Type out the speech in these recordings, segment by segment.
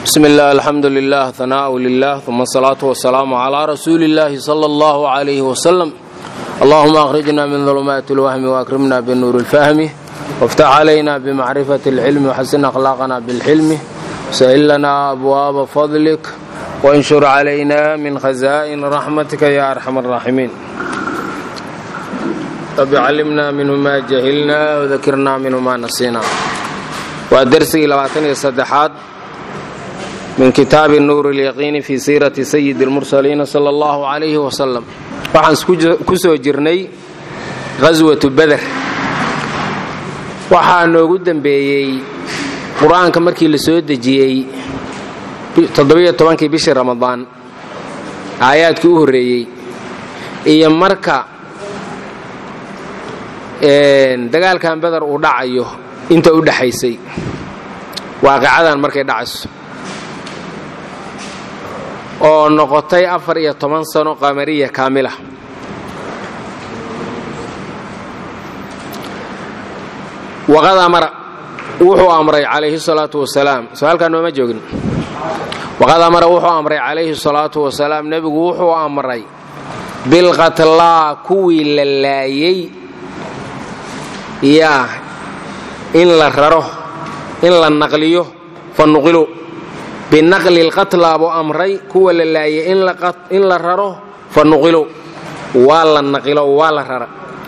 bsmi اllah alxamdu lilah hanaaءu lilah uma asalaatu wasalaamu calaa rasuuli اllahi salى اllah عalayh wslm allahuma akhrijna min dulumaati اlwahmi waakrimna binuuri اlfahmi wاftax calayna bmacrifati اlcilmi wxasin akhlaaqna bاlxilmi wsahil lana abwaaba fadlik wanshur calayna min khaza'in raxmatika ya arxam الraaximiin rabi callimna minhu ma jahilna wdakirna minhu ma nasiina waa dersigii labaatan iyo saddexaad min kitaabi nuur اlyaqiini fi siirati sayidi اlmursaliina sala allahu calayhi wasalam waxaan ku soo jirnay ghaswatu beder waxaa noogu dembeeyey qur-aanka markii la soo dejiyey toddobiyo tobankii bishii ramadaan aayaadkii u horreeyey iyo marka dagaalkan beder uu dhacayo inta u dhexaysay waaqicadan markay dhacayso oo noqotay afar iyo toban sano qamariya kaamila waqad amara wuxuu amray calayhi salaatu wasalaam soo halkaa nooma joogin waqad amara wuxuu amray calayhi salaatu wasalaam nebigu wuxuu amray bilqatlaa kuwii la laayey yaa in la raro in la naqliyo fa nuqilu binaqli lqatlaa buu amray kuwa la laayay in la raro fa nuqilu waa la naqilo waa la rara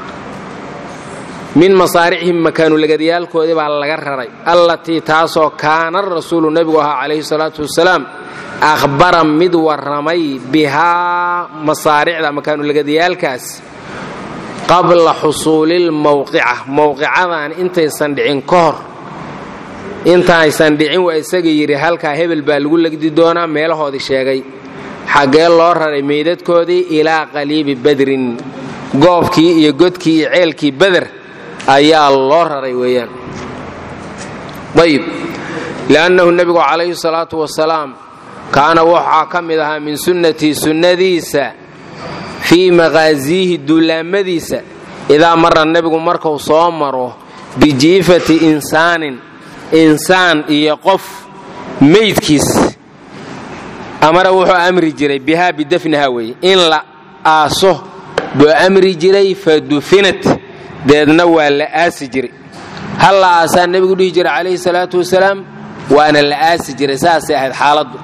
min masaaricihim makaanulagadyaalkoodii baa laga raray allatii taasoo kaana rasuulu nebigu ahaa calayhi salaatu wasalaam akhbara mid warramay bihaa masaaricda makaanulagadyaalkaas qabla xusuulilmowqica mowqicadan intaysan dhicin ka hor intaaysan dhicin waa isaga yidhi halkaa hebel baa lagu legdi doonaa meelahoodii sheegay xaggee loo raray meydadkoodii ilaa qaliibi badrin goobkii iyo godkii iyo ceelkii beder ayaa loo raray weeyaan ayib li'annahu nebigu calayhi salaatu wasalaam kaana waxaa ka mid ahaa min sunnatii sunnadiisa fii maqaasiihi duulaamadiisa idaa mara nebigu markuu soo maro bijiifati insaanin insaan iyo qof meydkiis amara wuxuu amri jiray bihaa bidafniha weeye in la aaso buu amri jiray fa dufinat deedna waa la aasi jiray hal la aasaa nebigu dhihi jiray calayhi salaatu wasalaam waana la aasi jiray saasay ahayd xaaladdu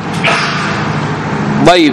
ayib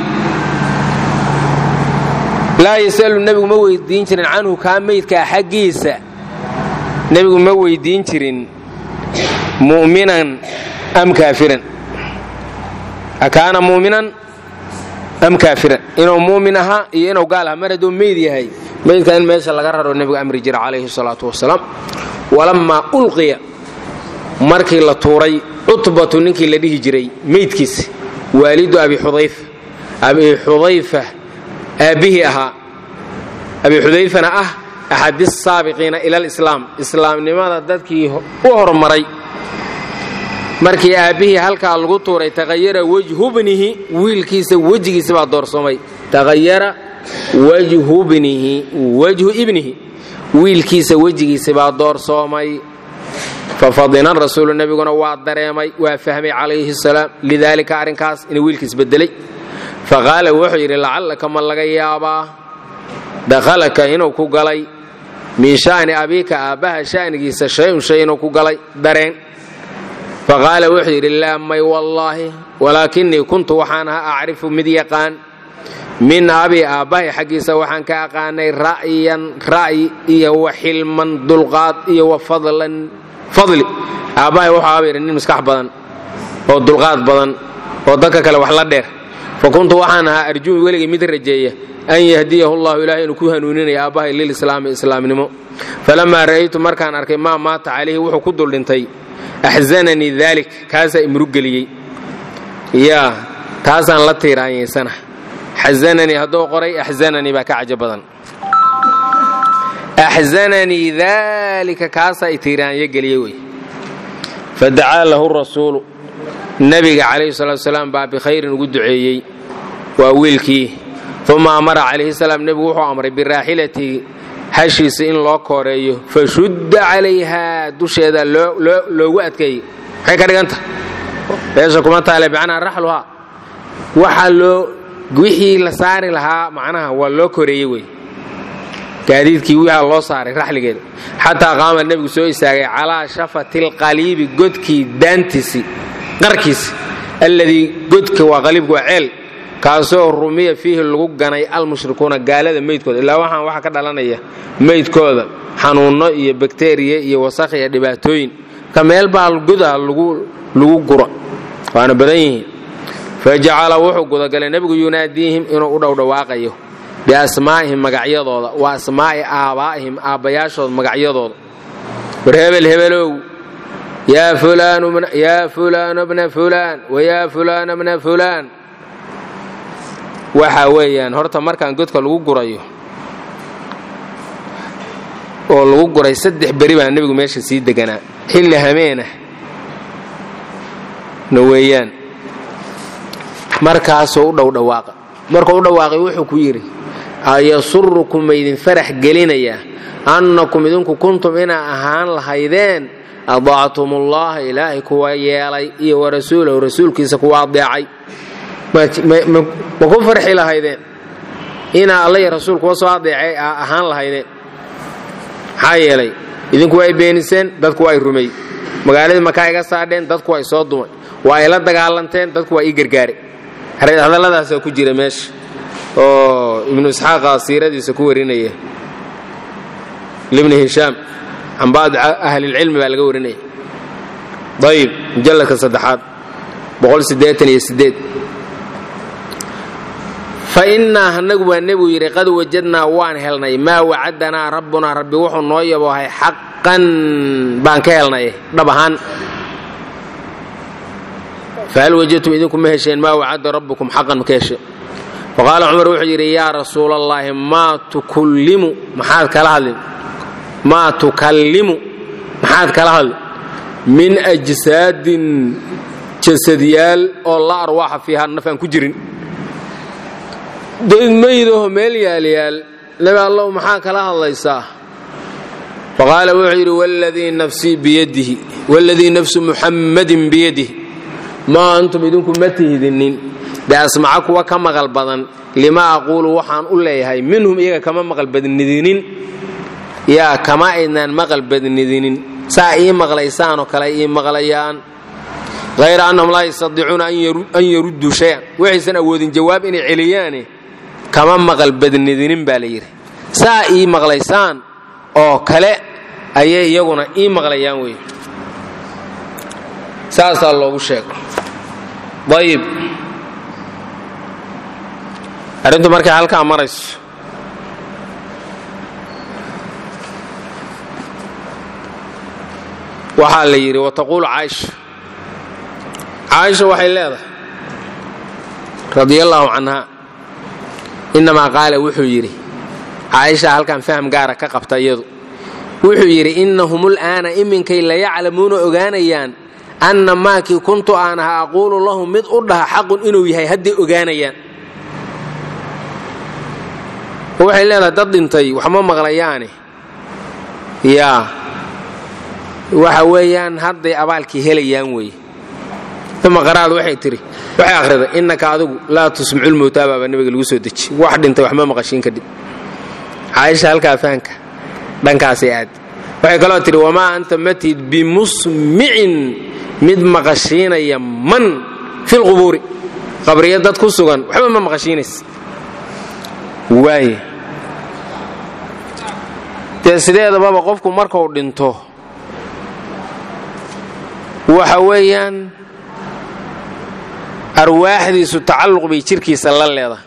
laa yasalu nebigu ma weydiin jirin canhu kaa meydkaa xaggiisa nebigu ma weydiin jirin mu'minan am kaafiran akaana mu'minan am kaafiran inuu mu'min ahaa iyo inuu gaal aha mar hadduu meyd yahay meydka in meesha laga raro nebigu amri jira calayhi salaatu wasalaam walammaa ulqiya markii la tuuray cutbatu ninkii la dhihi jiray meydkiisa waalidu abi xudayfa abi xudayfa aabbihii ahaa abi xudayfana ah axadi saabiqiina ila alislaam islaamnimada dadkii u hormaray markii aabbihii halkaa lagu tuuray taqayara wajhu bnihi wiilkiisa wejigiisa baa doorsoomay taqayara wajhu bnihi wajhu ibnihi wiilkiisa wejigiisa baa doorsoomay fafadina rasuulu nebiguna waa dareemay waa fahmay calayhi salaam lidaalika arrinkaas inuu wiilkiis bedelay faqaala wuxuu yidhi lacallaka ma laga yaabaa dakhalaka inuu ku galay min sha'ni abiika aabbaha sha'nigiisa shay-un shay inuu ku galay dareen faqaala wuxuu yidhi laa may wallaahi walaakinii kuntu waxaan ahaa acrifu mid yaqaan min abi aabbahay xaggiisa waxaan ka aqaanay ra'yan ra'yi iyo wa xilman dulqaad iyo wa fadlan fadli aabbahay wuxuu aaba yidhi nin maskax badan oo dulqaad badan oo dadka kale wax la dheer fa kuntu waxaan ahaa arjuu weligay mid rajeeya an yahdiyahu llahu ilahay inuu ku hanuuninaya aabbahay lilislaami islaamnimo falamaa ra'aytu markaan arkay maa maata calayhi wuxuu ku duldhintay axzananii daalik kaasaa imrugeliyey yaa taasaan la tiiraanyaysana xazananii hadduu qoray axzananii baa ka cajo badan axzananii daalika kaasaa i tiiraanyo geliyey wey fadacaa lahu rasuulu nebiga calayhi salatu salaam baa bikhayrin ugu duceeyey waa wiilkii uma amara calayhi salaam nebigu wuxuu amray biraaxilati hashiisa in loo kooreeyo fashudda calayhaa dusheeda loogu adkeeyey maxay ka dhiganta meesha kuma taale macnaha raxluhaa waxaa loo wixii la saari lahaa macnaha waa loo koreeyey wey gaadiidkii waxaa loo saaray raxligeeda xataa qaama nebigu soo istaagay calaa shafati lqaliibi godkii daantiisi qarkiisi alladii godka waa qaliibku waa ceel kaasoo rumiya fiihi lagu ganay almushrikuuna gaalada meydkooda ilaa waxaan waxa ka dhalanaya meydkooda xanuunno iyo bakteriya iyo wasakh iyo dhibaatooyin ka meel baa goda lagu guro waana badan yihiin fajacala wuxuu gudagalay nebigu yunaadiihim inuu u dhowdhawaaqayo biasmaa'ihim magacyadooda wa asmaa'i aabbaa'ihim aabbayaashood magacyadooda war hebel hebelow yaa fulaanu bna fulaan wayaa fulaana bna fulaan waxa weeyaan horta markaan godka lagu gurayo oo lagu guray saddex beri baa nebigu meesha sii deganaa xilli hameenah na weeyaan markaasuu u dhowdhawaaqa markuu u dhawaaqay wuxuu ku yidhi ayasurukum maydin farax gelinayaa annakum idinku kuntum inaa ahaan lahaydeen adactumullaaha ilaahay kuwa yeelay iyo wa rasuulahu rasuulkiisa kuwa adeecay ma ku farxi lahaydeen inaa alla iyo rasuul kuwa soo adeecay a ahaan lahaydeen maxaa yeelay idinku waa ay beeniseen dadku waa ay rumey magaaladii makaa iga saadheen dadku waa ay soo dumay waa ay la dagaalanteen dadku waa ii gargaare hadalladaasaa ku jira meesha oo ibnu isxaaqa siiradiisa ku warinaya libni hishaam can bacdi ahlilcilmi baa laga warinaya ayib mujalladka saddexaad fa innaa anagu baa nebigu yidhi qad wajadnaa waan helnay maa wacadanaa rabbunaa rabbi wuxuu noo yaboohay xaqan baan ka helnay dhab ahaan fahal wajadtum idinku ma hesheen maa wacada rabbukum xaqan ma ka hesheen faqaala cumar wuxuu yidhi yaa rasuula allaahi maa tukullimu maxaad kala hadli maa tukallimu maxaad kala hadli min ajsaadin jasadyaal oo la arwaaxa fiiha naf aan ku jirin daydmaydaho meel yaalyaal nebi allow maxaa kala hadlaysaa faqaala wuxuu yidhi wladii nafsii biyadihi waladii nafsu muxammadin biyadihi maa antum idinku ma tihdinin biasmaca kuwa ka maqal badan lima aquulu waxaan u leeyahay minhum iyaga kama maqal badnidinin yaa kama aydnaan maqal badnidinin saa ii maqlaysaanoo kale ii maqlayaan hayra annahum laa yastadiicuuna an yarudduu shayan waxaysan awoodin jawaab inay celiyaane kama maqal badnidinin baa la yidhi saa ii maqlaysaan oo kale ayay iyaguna ii maqlayaan wey saasaa loogu sheego ayib arrintu markay halkaa marayso waxaa la yidhi wataquulu caaisha caaisha waxay leedahay radia allaahu canha innamaa qaala wuxuu yidhi caaisha halkan faham gaara ka qabta iyadu wuxuu yidhi innahum ul'aana iminkay layaclamuuna ogaanayaan anna maakii kuntu aan aha aquulu lahum mid u dhaha xaqun inuu yahay hadday ogaanayaan waxay leedahay dad dhintay waxma maqlayaane yaa waxa weeyaan hadday abaalkii helayaan weeye uma qaraad waxay tidhi waxay akhriday innaka adigu laa tusmicu lmowtaa baa nabiga lagu soo deji wax dhintay waxma maqashiin kadhib caaisha halkaa fahanka dhankaasay aad waxay kaloo tidhi wamaa anta matid bimusmicin mid maqashiinaya man fi lqubuuri qabriya dad ku sugan waxba ma maqashiinays waaye dee sideedababa qofku markuu dhinto waxa weeyaan arwaaxdiisu tacalluq bay jirkiisa la leedahay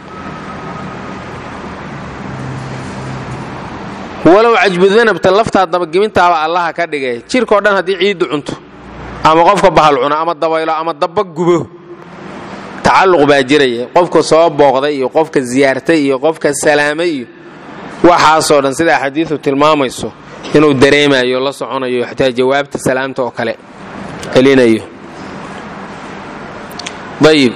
walow cajbudanabta laftaa dabagemintaaba allaha ka dhigay jirkao dhan haddii ciiddu cunto ama qofka bahal cuno ama dabaylo ama daba gubo tacalluq baa jiraya qofka soo booqday iyo qofka siyaartay iyo qofka salaamay iyo waxaasoo dhan sida axaadiidu tilmaamayso inuu dareemayo la soconayo xataa jawaabta salaamta oo kale celinayo ayib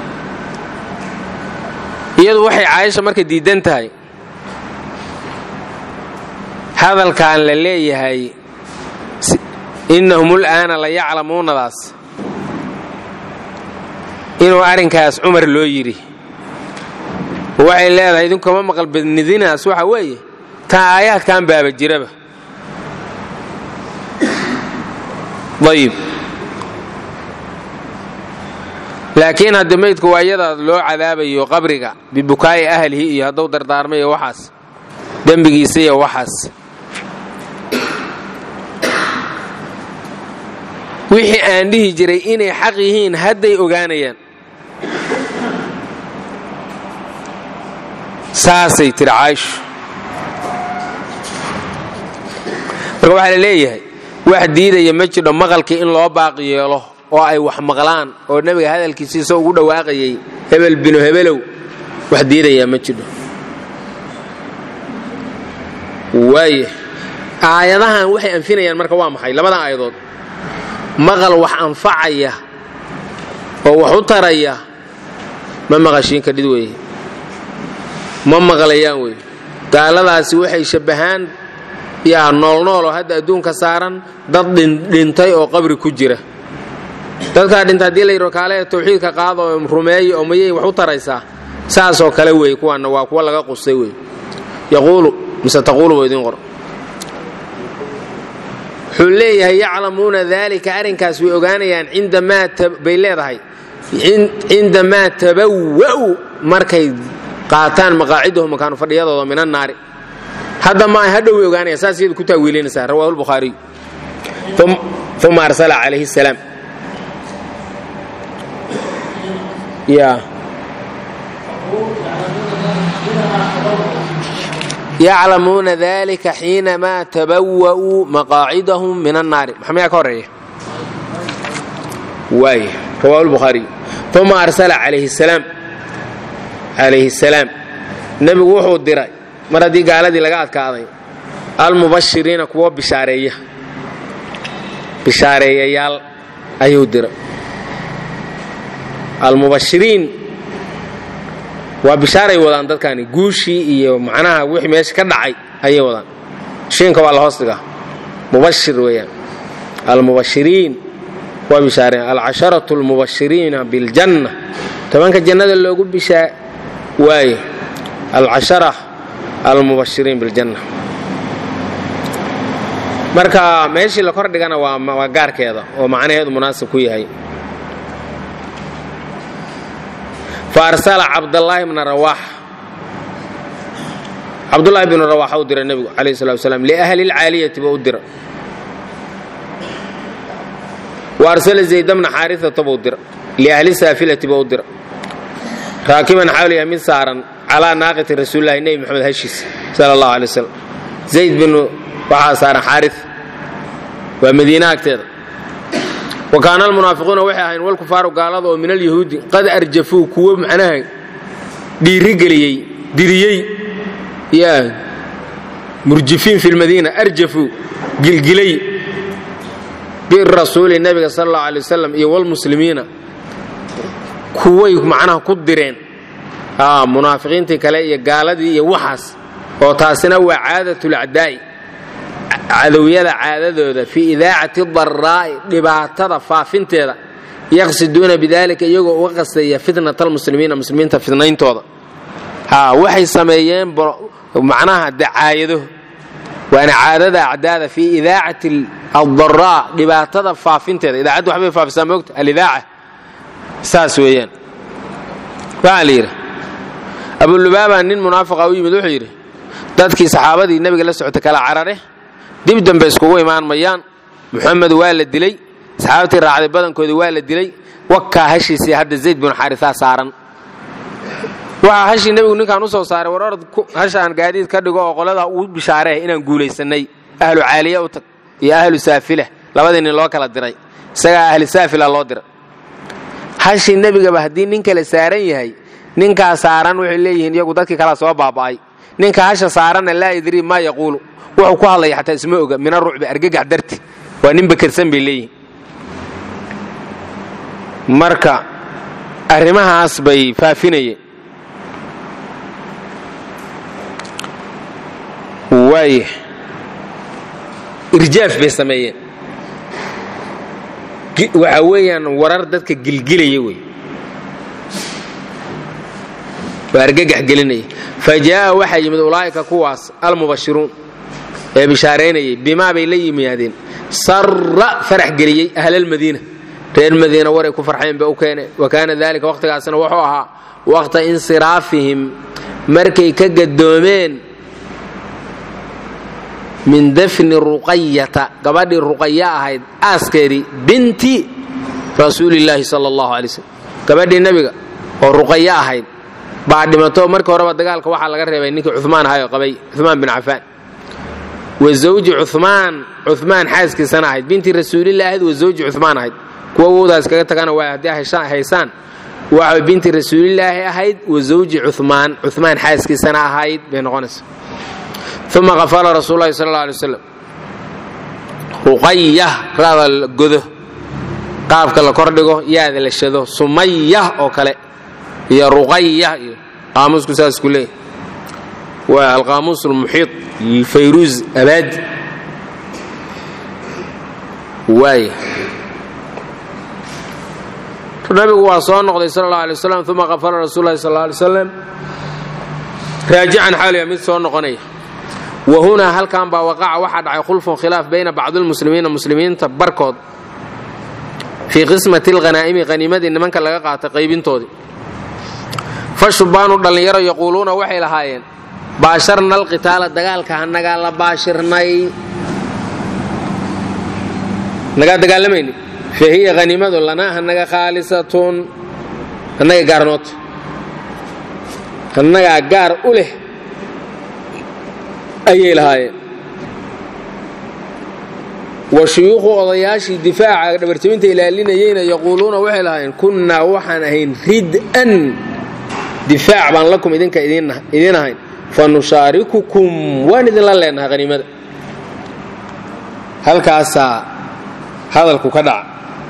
iyadu waxay caaisha marka diidan tahay hadalkan la leeyahay innahum ul'aana la yaclamuunadaas inuu arrinkaas cumar loo yidhi waxay leedahay idinkuma maqal badnidinaas waxa weeye taa aayaadkan baaba jiraba ayib laakiin hadda maydku waa iyadaad loo cadaabayo qabriga bibukaa'i ahlihi iyo hadduu dardaarmayo waxaas dembigiisa iyo waxaas wixii aan dhihi jiray inay xaq yihiin hadday ogaanayaan saasay tiri caaishu marka waxaa la leeyahay wax diidaya ma jidho maqalkii in loo baaqi yeelo oo ay wax maqlaan oo nebiga hadalkiisiisa ugu dhawaaqayay hebel binu hebelow wax diidayaa ma jidho waaya aayadahan waxay anfinayaan marka waa maxay labadan aayadood maqal wax anfacaya oo wax u taraya ma maqashiin kadhid weeye ma maqlayaan wey gaaladaasi waxay shabbahaan yaa noolnooloo hadda adduunka saaran dad dhintay oo qabri ku jira dadkaa dhinta haddii la yidho kaale tawxiidka qaado oo rumeeya oo mayay wax u taraysaa saasoo kale weeye kuwaanna waa kuwa laga qustay wey yaquulu mise taquulu buu idiin qor wuxuu leeyahay yaclamuuna daalika arrinkaas way ogaanayaan cindamaa bay leedahay cindamaa tabawa'u markay qaataan maqaacidahum makaanu fadhiyadooda min annaari hadda ma ay hadhow way ogaanayaan saas iyadu ku taawiilinaysaa rawahu lbukhaariyu uma arsala calayhi salaam ya yaclamuuna dalika xiinamaa tabawa'uu maqaacidahum min annaari maxaa mayaa ka horeeya waay rawahu lbukhaariyu uma arsala calayhi salaam calayhi salaam nebigu wuxuu diray mar haddii gaaladii laga adkaaday almubashiriina kuwo bishaareeya bishaareeyayaal ayuu diray almubashiriin waa bishaaray wadaan dadkani guushii iyo macnaha wixii meesha ka dhacay ayay wadaan shiinka waa la hoos dhigaa mubashir weeyaan almubashiriin waa bishaareen alcasharatu almubashiriina biljanna tobanka jannada loogu bishaa waaye alcashara almubashiriin biljanna marka meeshii la kor dhigana waa gaarkeeda oo macnaheedu munaasib ku yahay faarsala cabdallaahi bna rawaax cabdullaahi bnu rawaaxa u dira nebigu calayh salatu wasalaam liahli lcaaliyati buu u dira wa arsala zayd bna xaarisata buu dira liahli saafilati buu u dira raakiban xawliya mid saaran calaa naaqati rasuulillahi nebi moxamed hashiisa sala allahu alay wasalam zayd binu waxaa saaran xaaris waa madiina agteeda wa kaana almunaafiquuna waxay ahayn walkufaaru gaalada oo min alyahuudi qad arjafuu kuwo macnaha dhiirigeliyey diriyey yaa murjifiin fi lmadiina arjafuu gilgilay birasuuli nebiga sala allahu alay wasalam iyo walmuslimiina kuway macnaha ku direen munaafiqiintii kale iyo gaaladii iyo waxaas oo taasina waa caadatulacdaa'i cadowyada caadadooda fii idaacati daraa'i dhibaatada faafinteeda yaqsiduuna bidalika iyagoo uga qastaya fitnat almuslimiina muslimiinta fitnayntooda waxay sameeyeen macnaha dacaayado waana caadada acdaada fii idaacati addaraa dhibaatada faafinteeda idaacaddu waxbay faafisaa moogta alidaaca saas weeyaan waxaa la yidhi abulubaaba nin munaafiqa u yimid wuxuu yidhi dadkii saxaabadii nebiga la socota kala carare dib dambe iskugu imaan mayaan muxamed waa la dilay saxaabtii raacday badankoodii waa la dilay wakaa hashiisii hadda zayd binu xaarisaa saaran waxaa hashii nebigu ninkaan u soo saaray war orad hashaan gaadiid ka dhigo oo qolada uu bishaaree inaan guulaysannay ahlu caaliya u tag iyo ahlu saafila labadii nin loo kala diray isagaa ahli saafila loo diray hashii nebigaba haddii nin kale saaran yahay ninkaa saaran waxay leeyihiin iyagu dadkii kalea soo baaba'ay ninka hasha saaranna laa yadrii maa yaquulu wuxuu ku hadlaya xataa isma oga min arucbi argagax darti waa nin bakersan bay leeyihiin marka arrimahaas bay faafinayeen waaya irjaaf bay sameeyeen waxa weeyaan warar dadka gilgilaya wey waa argagax gelinaya fa jaa'a waxaa yimid ulaa'ika kuwaas almubashiruun ee bishaaraynayay bimaa bay la yimaadeen sarra farax geliyey ahlalmadiina reer madiina waray ku farxeen ba u keeneen wa kaana dalika waqhtigaasna wuxuu ahaa waqta insiraafihim markay ka gadoomeen min dafni ruqayata gabadhii ruqaya ahayd aaskeedii binti rasuulillaahi sala allahu alay slm gabadhii nebiga oo ruqaya ahayd baa dhimato markii horeba dagaalka waxaa laga reebay ninkii cumaan ahay oo qabay cumaan bin cafaan wa zawji cumaan cumaan xaaskiisana ahayd binti rasuulillahi ahayd wa zawji cumaan ahayd kuwa wowdaas kaga tagana waa haddii haysaan waxa binti rasuulilaahi ahayd wa zawji cumaan cumaan xaaskiisana ahayd bay noqonaysa uma qafala rasuul lahi sal alla alay waslam ruqaya raada la godo qaabka la kordhigo yaada la shado sumaya oo kale iyo ruqaya iyo qaamuusku saas ku leeyahy waa alqaamuus almuxiid lilfayruuz abaadi waaya nabigu waa soo noqday sal alla alay waslam uma qafala rasuul lahi sal alay waslam raajican xaaliya mid soo noqonaya wa hunaa halkan baa waqaca waxaa dhacay khulfun khilaaf bayna bacdilmuslimiina muslimiinta barkood fii qismati alghanaa'imi haniimadii nimanka laga qaatay qaybintoodii fa shubbaanu dhallinyaro yaquuluuna waxay lahaayeen baasharna alqitaala dagaalka hanagaa la baashirnay nagaa dagaalamayni fa hiya haniimadu lanaa hanaga khaalisatun annaga gaarnoota annagaa gaar u leh ayay lahaayeen wa shuyuukhu odayaashii difaaca dhabarjabinta ilaalinayeyna yaquuluuna waxay lahaayeen kunnaa waxaan ahayn rid'an difaac baan lakum idinka idiin ahayn fa nushaarikukum waan idinla leenahay haniimada halkaasaa hadalku ka dhaca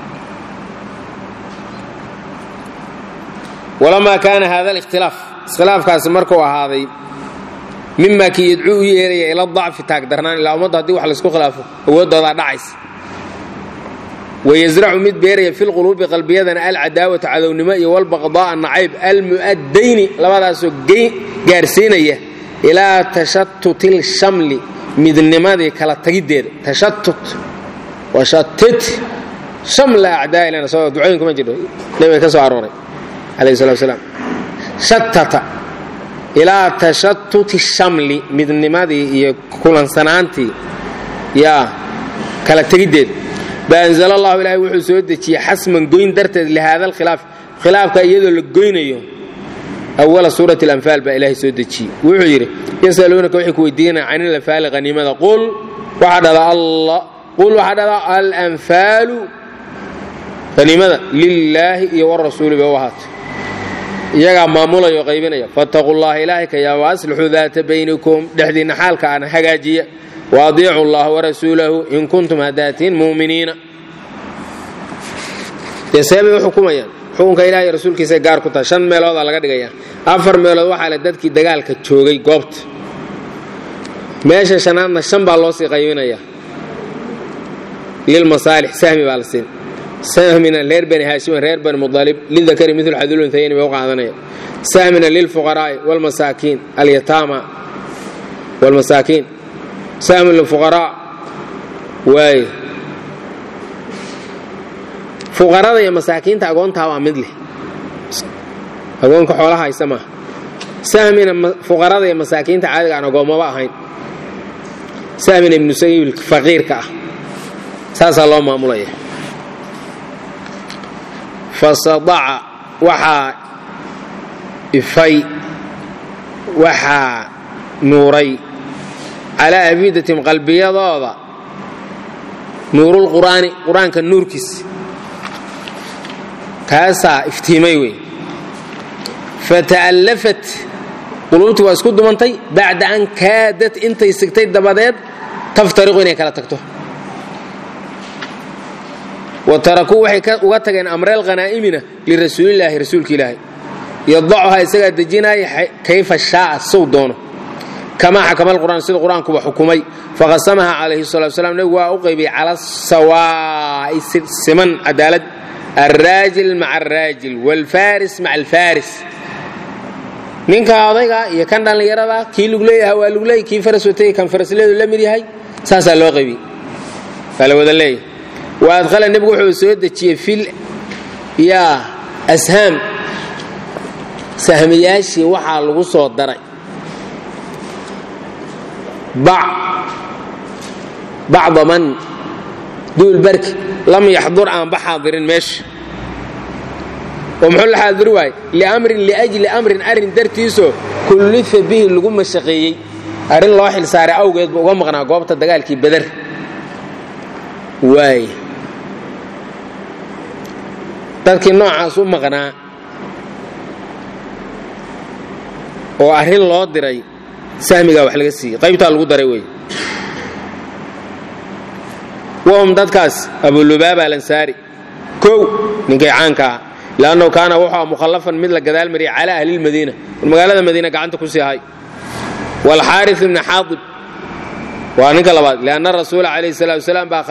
walamaa kaana hada alikhtilaaf iskhilaafkaasi markuu ahaaday mima kii yadcuu u yeeraya ila dacfi taagdarnaan ilaa ummadda haddii wax laysku khilaafo awooddoodaa dhacaysa wayasracu mid beeraya fi lquluubi qalbiyadana alcadaawata cadownimo iyo walbaqdaa'a nacayb almu'addayni labadaasoo gaarsiinaya ilaa tashattutil shamli midnimadii kala tagiddeeda tashattut washatit shamla acdaa'ilana soo ducooyinku ma jirto nebiga ka soo arooray calayhi salatu wasalaam shattata ilaa tashattuti shamli midnimadii iyo kulansanaantii yaa kala tegiddeed baanzala allahu ilaahay wuxuu soo dejiyey xasman goyn darteed lihaada alkhilaaf khilaafka iyadoo la goynayo awala suurati alanfaal baa ilaahay soo dejiyey wuxuu yidhi yasaluunaka waxay ku weydiinaya can ilanfaali haniimada qul waxaa dhada allah qul waxaa dhada alanfaalu haniimada lilaahi iyo warasuuli bay u ahaatay iyagaa maamulaya oo qaybinaya fattaquu llaha ilaahay ka yaa waaslixuu daata baynikum dhexdiinna xaalka aan hagaajiya waadiicu llaha warasuulahu in kuntum hadaatiin mu'miniina dee seebay u xukumayaan xukunka ilahay iyo rasuulkiisay gaar ku tahay shan meeloodaa laga dhigayaa afar meelood waxaa le dadkii dagaalka joogay goobta meesha shanaadna shan baa loo sii qaybinayaa lilmasaalix sahmi baa la siin sahmina reer bani haashimin reer bani mualib lidakari mil xadulunhayayn bay u qaadanaya sahmina lilfuqaraa'i wlmasaakiin alyataama wlmasaakiin sahmin lilfuqaraa waaye fuqarada iyo masaakiinta agoontaa waa mid leh agoonka xoolaha haysa maaha sahmina fuqarada iyo masaakiinta caadiga aan agoommaba ahayn sahmina ibnu sabiil faqiirka ah saasaa loo maamulaya fasadaca waxaa ifay waxaa nuuray calaa afiidatim qalbiyadooda nuurulqur'aani qur-aanka nuurkiis kaasaa iftiimay wey fata'allafat quluubtii waa isku dumantay bacda an kaadad intay sigtay dabadeed taftariqu inay kala tagto wa tarakuu waxay uga tageen amreel khanaa'imina lirasuulilaahi rasuulka ilaahay yadacuhaa isagaa dejinaaya kayfa shaaa sow doono kamaa xakama alqur'aan sida qur-aankuba xukumay faqasamaha calayhi salatu wasalaam nebigu waa u qaybiyey cala sawaa'i siman cadaalad alraajil maca alraajil waalfaaris maca alfaaris ninka odayga iyo kan dhallinyarada kii lugleeyaha waa lugley kii faras watay kan farasleedu la mid yahay saasaa loo qaybiyey waa la wada leeyahay wa adqala nebigu wuxuu soo dejiyey fil yaa ashaam sahmiyaashii waxaa lagu soo daray bacda man duul barki lam yaxdur aanba xaadirin meesha oo muxuu la xaadiri waaye liamrin liajli amrin arrin dartiisoo kullifa bihi lagu mashaqeeyey arrin loo xil saaray awgeed buu uga maqnaa goobta dagaalkii beder waay dadkii noocaas u maqnaa oo arrin loo diray sahmigaa wax laga siiyey qaybtaa lagu daray wey wahum dadkaas abulubaaba alansaari kow ninkay caanka ah lannahu kaana wuxuu mukhallafan mid la gadaal mariyay calaa ahlilmadiina magaalada madiina gacanta ku sii hay waalxaaris ibni xaadib waa ninka labaad lianna rasuula calayhi salatu wasalaam baa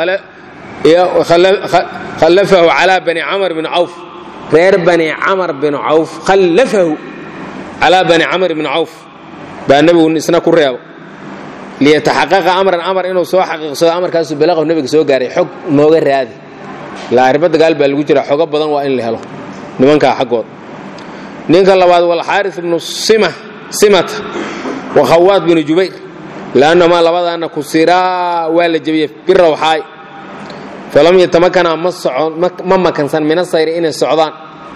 khallafahu calaa bani camar bin cawf reer bani camar bin cawf khallafahu calaa bani camar bin cawf baa nebigu isna ku reebo liyataxaqaqa amran amar inuu soo xaqiiqsado amarkaasu balaqahu nebiga soo gaaray xog nooga raadi ilaa arrimo dagaal baa lagu jira xogo badan waa in la helo nimankaa xaggood ninka labaad walxaaris ibnu simata wa khawaad binu jubayr liannahumaa labadaana kusiraa waa la jebiyey birawxaay falam yatamakana ma makansan min asayri inay socdaan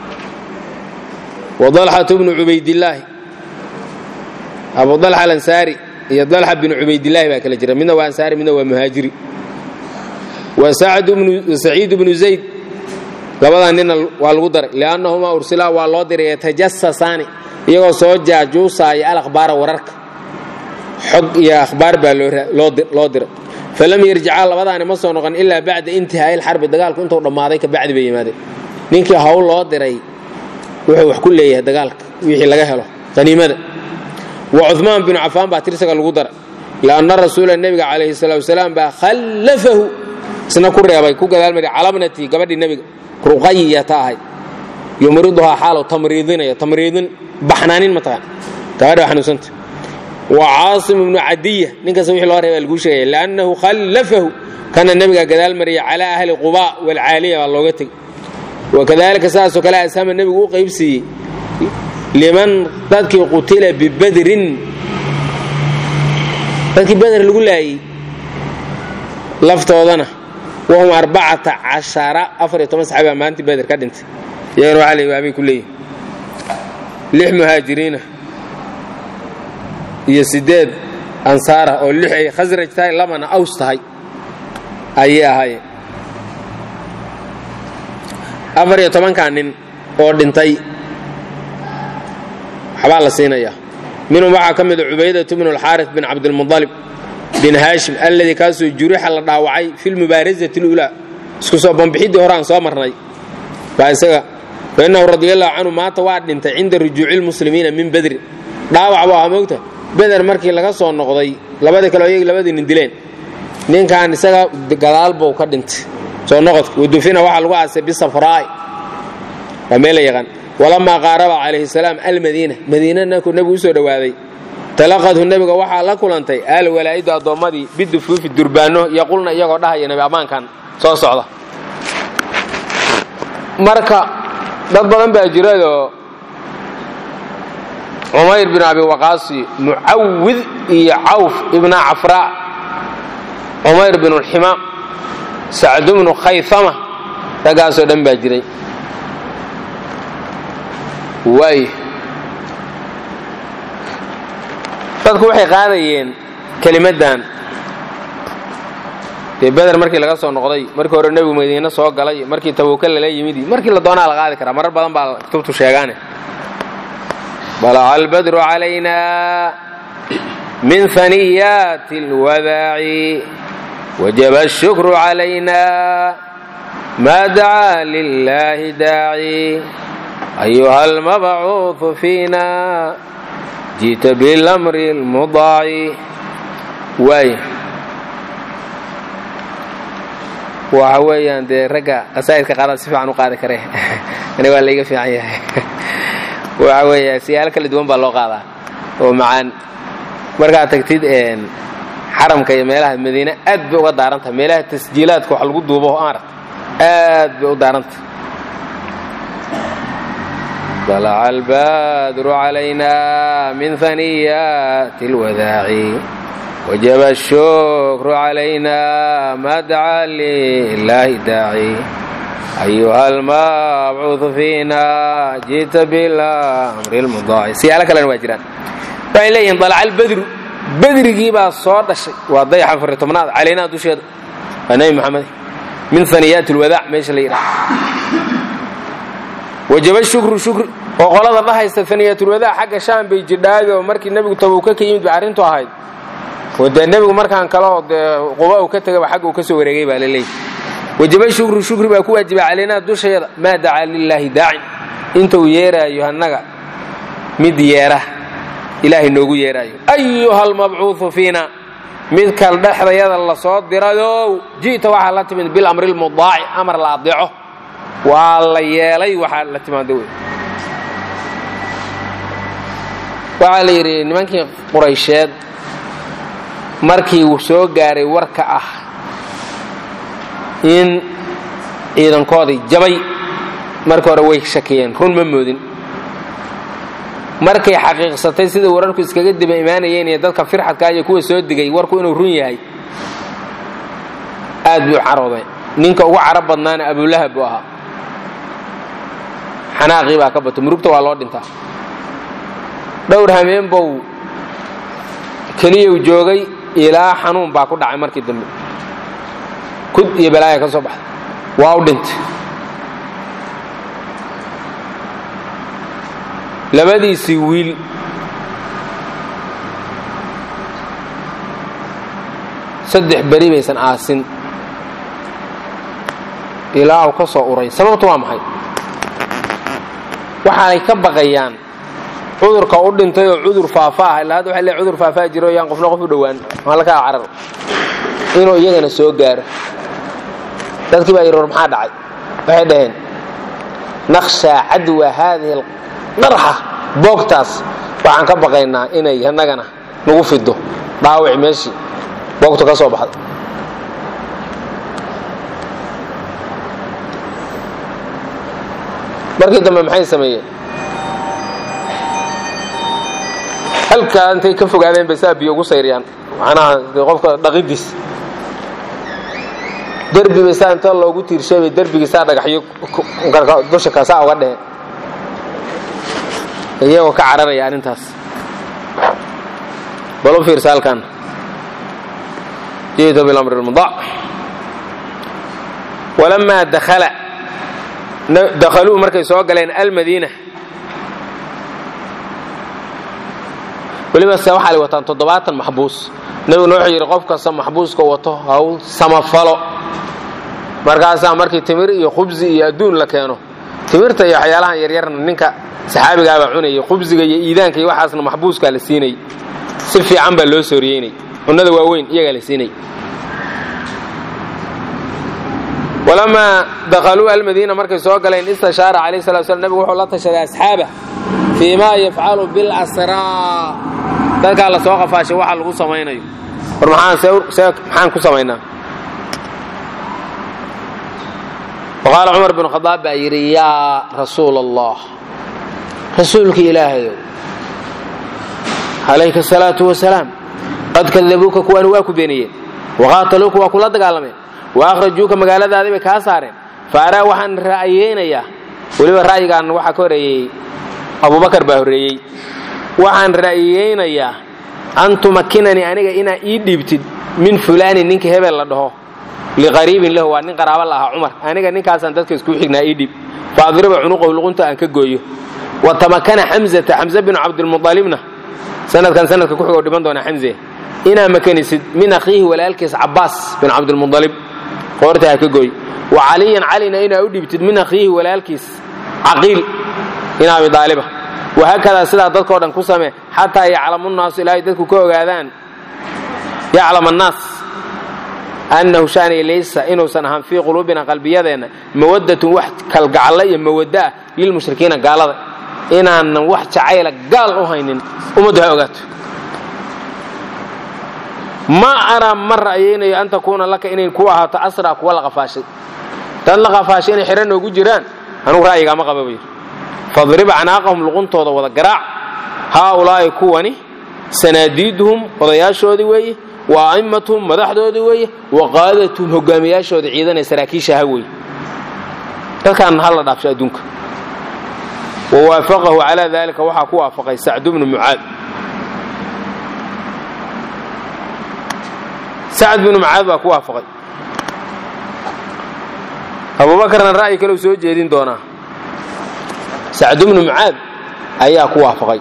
wa dalxatu bnu cubaydillaahi abu dalxa alansaari iyo dalxa binu cubaydillaahi baa kala jira midna waa ansaari midna waa muhaajiri wa saciid bnu zayd labadaa nina waa lagu daray liannahumaa ursilaa waa loo diray yatajasasaani iyagoo soo jaajuusaaya alakhbaara wararka xog iyo akhbaar baa loo diray falam yarjicaa labadaani ma soo noqon ilaa bacda intihaa'i lxarbi dagaalku intuu dhammaaday ka bacdi bay yimaadeen ninkii hawl loo diray wuxuu wax ku leeyahay dagaalka wixii laga helo qaniimada wa cumaan binu cafaan baa tirsaga lagu daray lianna rasuula nebiga calayhi salatu wasalaam baa khallafahu isna ku reebay ku gadaalmari calabnatii gabadhii nebiga ruqayata ahayd yumriduhaa xaalow tamriidinaya tamriidin baxnaanin mataqaan gabadha xanuunsanta wa caasim ibnu cadiya ninkaas wixii loo reebaa laguu sheegaya liannahu khallafahu kana nebiga gadaal mariya calaa ahli quba walcaaliya baa looga tegey wakadalika saasoo kale ashama nebigu u qaybsiiyey liman dadkii qutila bibadrin dadkii beder lagu laayey laftoodana wahum arbacata cashara afar iyo toban saxaabaa maalintii beder ka dhintay iyagana waxaa la waabay ku leeyihin lix muhaajiriina iyo siddeed ansaara oo lix ay khasraj tahay labana aws tahay ayay ahaayeen afar iyo tobankaa nin oo dhintay waxbaa la siinayaa minhum waxaa ka mida cubaydatu bnu alxaaris bin cabdilmualib bin haashim alladii kaasoo jurixa la dhaawacay fi lmubaarazati اlulaa isku soo bambixidii hore aan soo marnay baa isaga fainahu radiallahu canhu maata waa dhintay cinda rujuuci lmuslimiina min bedrin dhaawac buu ahaa moogta beder markii laga soo noqday labadii kale iyagii labadii nin dileen ninkan isaga gadaal buu ka dhintay soo noqodka wadufina waxaa lagu aasay bisafraai waa meel la yaqaan walamaa qaaraba calayhi salaam almadiina madiina naku nebigu usoo dhowaaday talaqadhu nebiga waxaa la kulantay alwalaa'idu addoommadii bidufuufi durbaano yaqulna iyagoo dhahaya nebi ammaankan soo socda marka dad badan baa jiradoo cumayr bin abi waqaasi mucawid iyo cawf ibna cafraa cumayr bin ulximaam sacdu bnu khayama raggaasoo dhan baa jiray waay dadku waxay qaadayeen kelimaddan dee beder markii laga soo noqday markii hore nebigu madiine soo galay markii tabuka lala yimid markii la doonaa la qaadi karaa marar badan baa kutubtu sheegaane balaca albadru calayna min haniyaati اlwadaaci wajaba ashukru calayna ma dacaa lilahi daaci ayuha almabcuuثu fiina ji'ta bilamri اlmudaaci waay waxa weeyaan dee ragga qasaa'idka qaarada si fiican u qaadi karee ani waa layga fiican yahay waxa weeye siyaalo kala duwan baa loo qaadaa oo macaan markaad tagtid xaramka iyo meelaha madiine aad bay uga daaran tahay meelaha tasjiilaadka wax lagu duubo maarata aad bay u daaran tahay طلع البدر علينا من ثنيات الوداع وجب الشكر علينا ما دعا لله داعي أيها المبعوث فينا جئت بالأمر المضاع سيالة كلام واجران waxay leeyihiin طلع البدر بدرigii baa soo dhashay waa dayaxa afar tobnaad calaynaa dusheeda waa nebi moxamed min aniyaat اlwadaac meesha la yidhaha wajaba shukru shukri oo qolada dhahaysta aniyatulwadaac xagga shaam bay jidhaabi oo markii nebigu tabuuka ka yimid bay arrintu ahayd oo dee nebigu markaan kaleo dee quba uu ka tegaba xagga uu ka soo wareegay baa la leeyahy wajaba shukru shukri baa ku waajibay calaynaa dushayada maa dacaa lilaahi daacin inta uu yeeraayo annaga mid yeera ilaahay noogu yeeraayo ayuha almabcuudu fiina mid kal dhexdayada la soo dirayow ji'ta waxaa la timid bilamri lmudaaci amar la adeeco waa la yeelay waxaa la timaada wey waxaa la yidhi nimankii quraysheed markii uu soo gaaray warka ah in ciidankoodii jabay markii hore way shakiyeen run ma moodin markay xaqiiqsatay sida wararku iskaga diba imaanayeen iyo dadka firxadka iyo kuwa soo digay warku inuu run yahay aad buu carooday ninka ugu carab badnaana abulahab buu ahaa xanaaqii baa ka bato murugta waa loo dhintaa dhowr hameen bow keliyau joogay ilaa xanuun baa ku dhacay markii dambe kud iyo balaaya ka soo baxday waa u dhintay labadiisii wiil saddex beri baysan aasin ilaa uu ka soo uray sababtu waa maxay waxaanay ka baqayaan cudurka u dhintay oo cudur faafa ah ilaa hadda waxay leeyahay cudur faafaa jiro yaan qofna qof u dhowaan halkaa carar inuu iyagana soo gaaro dadkii baa yidhi war maxaa dhacay waxay dhaheen naqshaa cadwa haadihi alqarxa boogtaas waxaan ka baqaynaa inay annagana nagu fido dhaawici meeshii boogtu ka soo baxday markii dambe maxay sameeyeen halkaa intay ka fogaadeen bay saa biyo ugu sayriyaan macnaha qofka dhaqidiis derbi bay saa inta loogu tiirshay bay derbigii saa dhagaxyo dusha ka saa uga dheheen iyagoo ka cararaya arrintaas bal u fiirsa halkan ji'tu bilamri lmudac walamaa dakhala dakhaluu markay soo galeen almadiina weliba se waxaa la wataan toddobaatan maxbuus nebiguna wuxuu yidhi qof kasta maxbuuska wato hawl samafalo markaasaa markii timir iyo khubsi iyo adduun la keeno timirta iyo waxyaalahan yaryarna ninka saxaabigaabaa cunayay khubsiga iyo iidaanka iyo waxaasna maxbuuskaa la siinay si fiican baa loo sooriyeynay cunnada waaweyn iyagaa la siinay walamaa dakhaluu almadiina markay soo galeen istashaara calayh salatu slam nebigu wuxuu la tashaday asxaabah fii maa yafcalu bilasraa dadkaa la soo qafaashay waxa lagu samaynayo war maxaan ku samaynaa waqaala cumar binu khadaab baa yidhi yaa rasuula allah rasuulka ilaahayow calayka asalaatu wasalaam qad kadabuuka kuwaani waa ku beeniyeen waqaataluuka waa kula dagaalameen wa akhrajuuka magaaladaadii bay kaa saareen fa araa waxaan ra'yeynayaa weliba ra'yigaan waxaa ka horeeyey abubakar baa horreeyey waxaan ra'yeynayaa an tumakinanii aniga inaa ii dhiibtid min fulaanin ninka hebel la dhaho liqariibin lahu waa nin qaraaba la ahaa cumar aniga ninkaasaan dadka iskuu xignaa ii dhiib fa adriba cunuqahu luqunta aan ka gooyo wa tamakana xamzata xamze binu cabdilmualibna sanadkan sanadka ku xigoo dhiman doona xamze inaa makanisid min akhiihi walaalkiis cabaas bin cabdilmualib qoorta ha ka gooy wa caliyan calina inaa u dhiibtid min akhiihi walaalkiis caqiil in abi daaliba wahaakadaa sidaa dadkao dhan ku samee xataa yaclamu nnaasu ilaahay dadku ka ogaadaan yaclam annaas annahu shaaniya laysa inuusan ahaan fii quluubina qalbiyadeenna mawaddatun wax kalgacalla iyo mawaddo ah lilmushrikiina gaalada inaanan wax jacayla gaal u haynin ummaddu ha ogaato ma araa ma ra'yaynayo an takuuna laka inay ku ahaato asraa kuwa la qafaashay dad la qafaashay inay xidhan noogu jiraan anugu ra'yigaama qaba buu yidhi fadrib canaaqahum luquntooda wada garaac haaulaa'i kuwani sanaadiiduhum odayaashoodii weeye wa a'immatuhum madaxdoodii weeye wa qaadatuhum hogaamiyaashooda ciidanee saraakiishaha weeye dadkaan ha la dhaafsho adduunka wa waafaqahu calaa daalika waxaa ku waafaqay sacdu bnu mucaad sacd binu mucaad baa ku waafaqay abuubakarna ra'yi kale u soo jeedin doonaa sacdu bnu mucaad ayaa ku waafaqay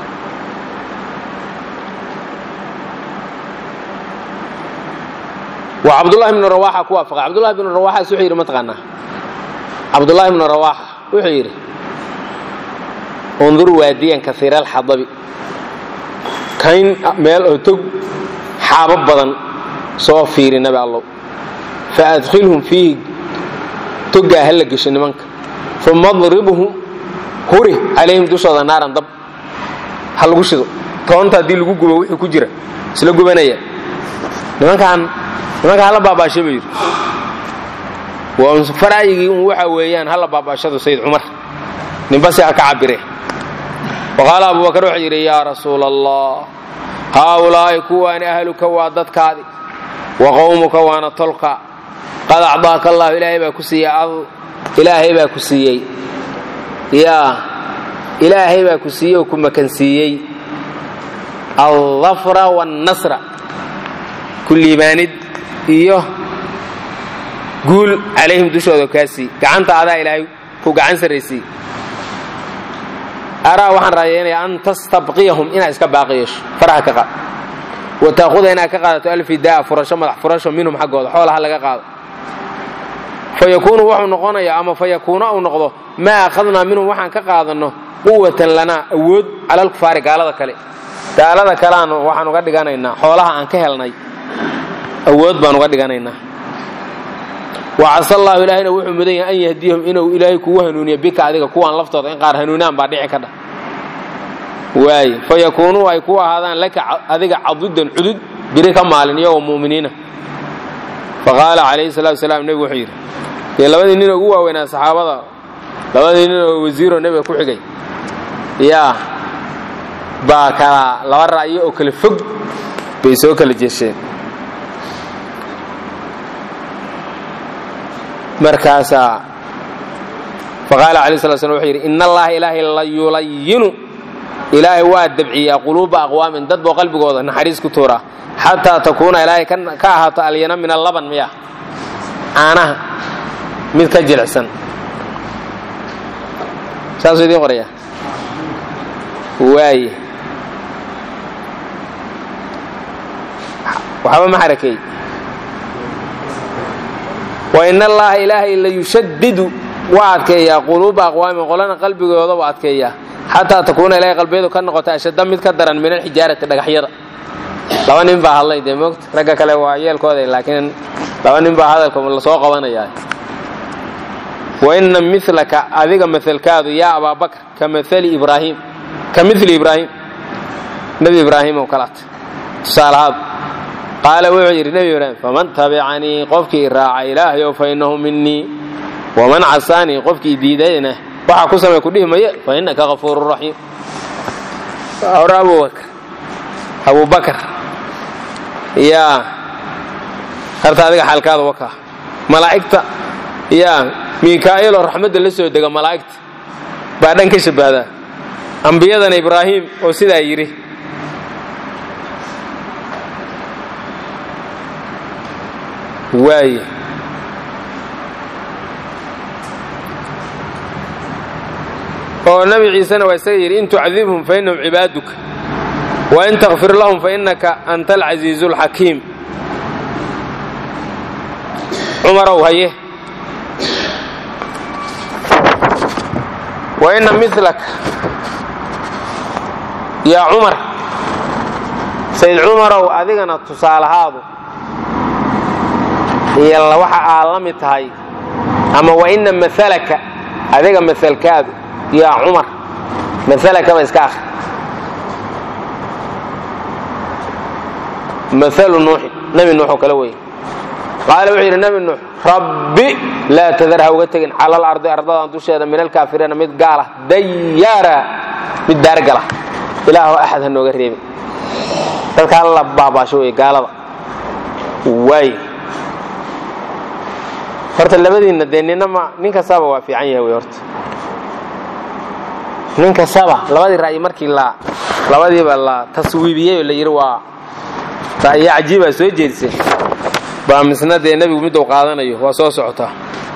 wa cabdullahi bnu rawaxa ku waafaqay cabdullahi bnu rawaxaas wuxuu yidhi mataqaanaa cabdullahi bnu rawaxa wuxuu yidhi undur waadiyan kaiira alxadabi kayn meel oo tog xaabo badan soo fiiri nabi allow fa adkhilhum fiihi toggaa ha la gesho nimanka uma adribhum huri calayhim dushooda naaran dab ha lagu shido toonta haddii lagu gubo wixii ku jira isla gubanaya nimankaan nimanka hala baabaasho buu yidhi waa faraayigii un waxa weeyaan hala baabaashadu sayid cumar ninbase ha ka cabire wa qaala abubakar wuxuu yidhi yaa rasuula allah haaulaa'i kuwaani ahluka waa dadkaadi wa qowmuka waana tolka qad acdaaka allahu ilaahay baa ku siiyey ilaahay baa ku siiyey yaa ilaahay baa ku siiyey oo ku makansiiyey aldafra waannasra ku liibaanid iyo guul calayhim dushooda kaasii gacanta adaa ilaahay ku gacan sarraysay araa waxaan raayaynayaa an tastabqiyahum inaad iska baaqi yeesho faraha ka qaad wa taaquda inaad ka qaadato alfidaa furasho madax furasho minhum xaggooda xoolaha laga qaado fa yakuunu wuxuu noqonayaa ama fa yakuuna uu noqdo maa akhadnaa minhum waxaan ka qaadanno quwatan lanaa awood cala alkufaari gaalada kale gaalada kaleaan waxaan uga dhiganaynaa xoolaha aan ka helnay awood baan uga dhiganaynaa wa casa allahu ilaahayna wuxuu mudan yahay an yahdiyahum inuu ilaahay kugu hanuuniyo bika adiga kuwaan laftooda in qaar hanuunaan baa dhici ka dhah waaye fa yakuunuu ay ku ahaadaan laka adiga cadudan cudud biri ka maalin iyagoo mu'miniina fa qaala calayhi salatu wasalaam nebigu wuxuu yidhi dee labadii nin ugu waaweynaa saxaabada labadii nin oo wasiiroo nebiga ku xigay yaa baa kala laba ra'yo oo kala fog bay soo kala jeesheen markaasaa faqaala alay sla slam wuxuu yidhi ina allaha ilaahay la yulayinu ilaahay waa dabciyaa quluuba aqwaamin dad boo qalbigooda naxariis ku tuuraa xataa takuuna ilaahay ka ahaato alyana min allaban miya caanaha mid ka jilicsan saasuu idiin qoraya waaye waxba ma xarakeey wain allaha ilaahay la yushadidu waa adkeeyaa quluuba aqwaamin qolana qalbigooda waa adkeeyaa xataa takuuna ilahay qalbiyadu ka noqota ashadda mid ka daran min alxijaarati dhagaxyada laba nin baa hadlay dee moogta ragga kale waa yeelkooda laakiin laba nin baa hadalka lasoo qabanayaa waina milaka adiga maalkaadu yaa abaabakr ka maali ibraahim ka mili ibraahim nebi ibraahim oo kalaat tusaalahaadu qaala wuxuu yidhi nebi ibraahim faman tabicanii qofkii raaca ilaahayow fa innahu minii waman casaanii qofkii diidayna waxaa ku samay kudhihi maye fa innaka hafuuru raxiim hore abubakr abubakar yaa harta adiga xaalkaada wakaa malaa'igta yaa miikaa'iloo raxmadda la soo dega malaa'igta baa dhan ka shabbahdaa ambiyadana ibraahim oo sidaa yidhi waaye oo nabi ciisena waa isaga yidhi in tucdibhum fa innahum cibaaduka wa in takfir lahum fa innaka anta alcasiizu alxakiim cumarow haye wa inna milaka yaa cumar sayd cumarow adigana tusaalahaadu iyo waxa aad la mid tahay ama wa inna maalaka adiga maalkaadu yaa cumar maalakaba iska akri maalu nuuxin nebi nuux oo kale weeye qaala wuxuu yidhi nebi nuux rabbi laa tadar ha uga tegin cala alardi ardadan dusheeda min alkaafiriina mid gaala dayaara mid daargala ilaahoo axad ha nooga reebin dadka alla baabaasho wey gaalada waay horta labadiinna dee ninama nin kastaba waa fiican yahay wey horta nin kastaba labadii ra'yi markii la labadiiba la taswiibiyey oo la yidhi waa ra'yo cajiibaa soo jeedisay baa misna dee nebigu miduu qaadanayo waa soo socotaa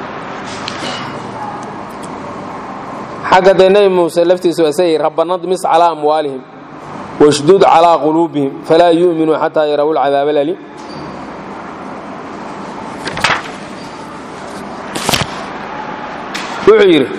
xagga dee nebi muuse laftiisu waa sayay rabbana dmis calaa amwaalihim washdud calaa quluubihim falaa yu'minuu xataa yarawu lcadaab alalim wuxuu yidhi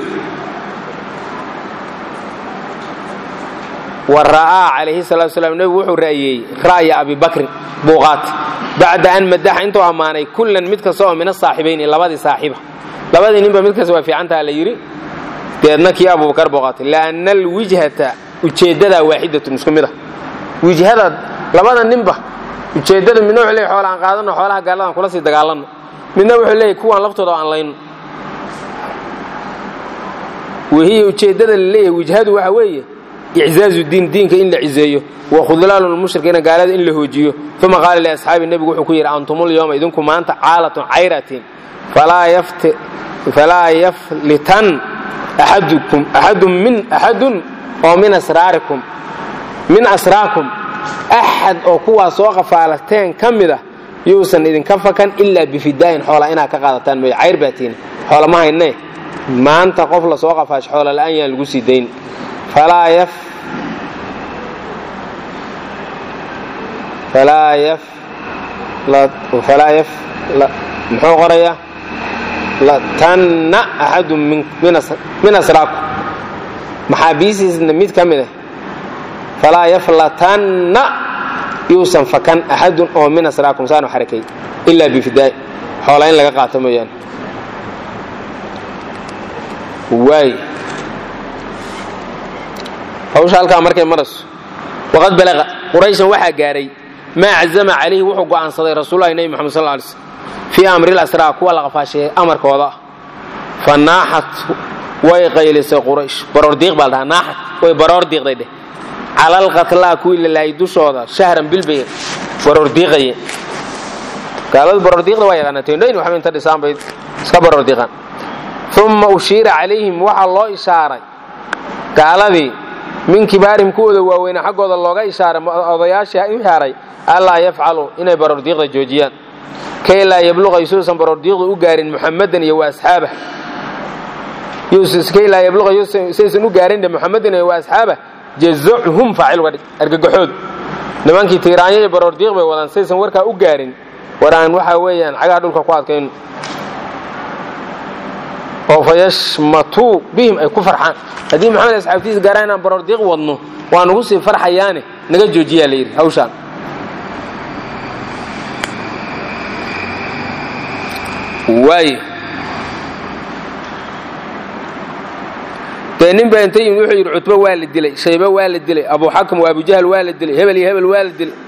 wa ra'aa calayhi salatu slam nebigu wuxuu ra'yeeyey ra'ya abi bakrin buuqaat bacda an madaxa intuu ammaanay kullan mid kasta oo min asaaxibayni labadii saaxiiba labadii ninba mid kasta waa fiicantaha la yidhi deedna kii abubakar booqaatay lianna alwijhata ujeeddadaa waaxidatun isku mid ah wijhada labada ninba ujeeddada midna wuxuu leeyay xoola aan qaadano xoolaha gaaladaan kula sii dagaalanno midna wuxuu leeyay kuwaan laftooda aan layno wahiya ujeeddada la leeyahay wijhadu waxa weeye iczaazu diin diinka in la cizeeyo wa khudlaalu lmushrikiina gaalada in la hoojiyo uma qaala liasxaabi nebigu wuxuu ku yidhi antumul yowma idinku maanta caalatun cayratin falaa yaflitan axadukum axadun min axadun oo min asraarikum min asraakum axad oo kuwaa soo qafaalateen ka mid ah yuusan idinka fakan ilaa bifidaayin xoola inaad ka qaadataan mooye cayr baa tiina xoola ma hayne maanta qof la soo qafaasho xoola la'aan yaan lagu sii dayn falaa yaf falaa yaf falaa yaf muxuu qorayaa latanna axadun min asraakum maxaabiistiisna mid ka mid ah falaa yaflatanna yuusan fakan axadun oo min asraakum saanu xarakay ilaa bifidaay xoola in laga qaato mooyaane waay hawsha halkaa markay marayso waqad balaqa qurayshan waxaa gaaray maa cazama calayhi wuxuu go'aansaday rasuululahi nebi moxamed sal lay slm fii amri lasraa kuwa la qafaasheeyey amarkooda ah fa naaxat way qaylisay quraysh baroordiiq baa la dhahaa naaxat way baroor diiqday dheh cala alqatlaa kuwii la laayay dushooda shahran bilbay baroordiiqaye gaaladu baroordiiqda waa yaqaanaa teendhooyin waxba inta dhisaan bay iska baroordiiqaan uma ushiira calayhim waxaa loo ishaaray gaaladii min kibaarihim kuwooda waaweyna xaggooda looga ishaaray odayaashii ishaaray allaa yafcalu inay baroordiiqda joojiyaan kay laa yabluqa yusuusan baroordiiqdu u gaarin muxamadan iyo wa asxaabah kay laa yabluqa saysan u gaarin muxamadan iyo wa asxaabah jazacuhum faacil uga dhig argagaxood nimankii tiiraanyo iyo baroordiiq bay wadaan saysan warkaa u gaarin war aan waxaa weeyaan cagaha dhulka ku adkayno oo fa yashmatuu bihim ay ku farxaan haddii maxamed asxaabtiisa gaaraan inaan baroordiiq wadno waa nugu sii farxayaane naga joojiyaa la yidhi hawshaan waay dee nin baa inta yimid wuxuu yidhi cutbo waa la dilay shaybe waa la dilay abuxakam waa abujahl waa la dilay hebel iyo hebel waa la dilay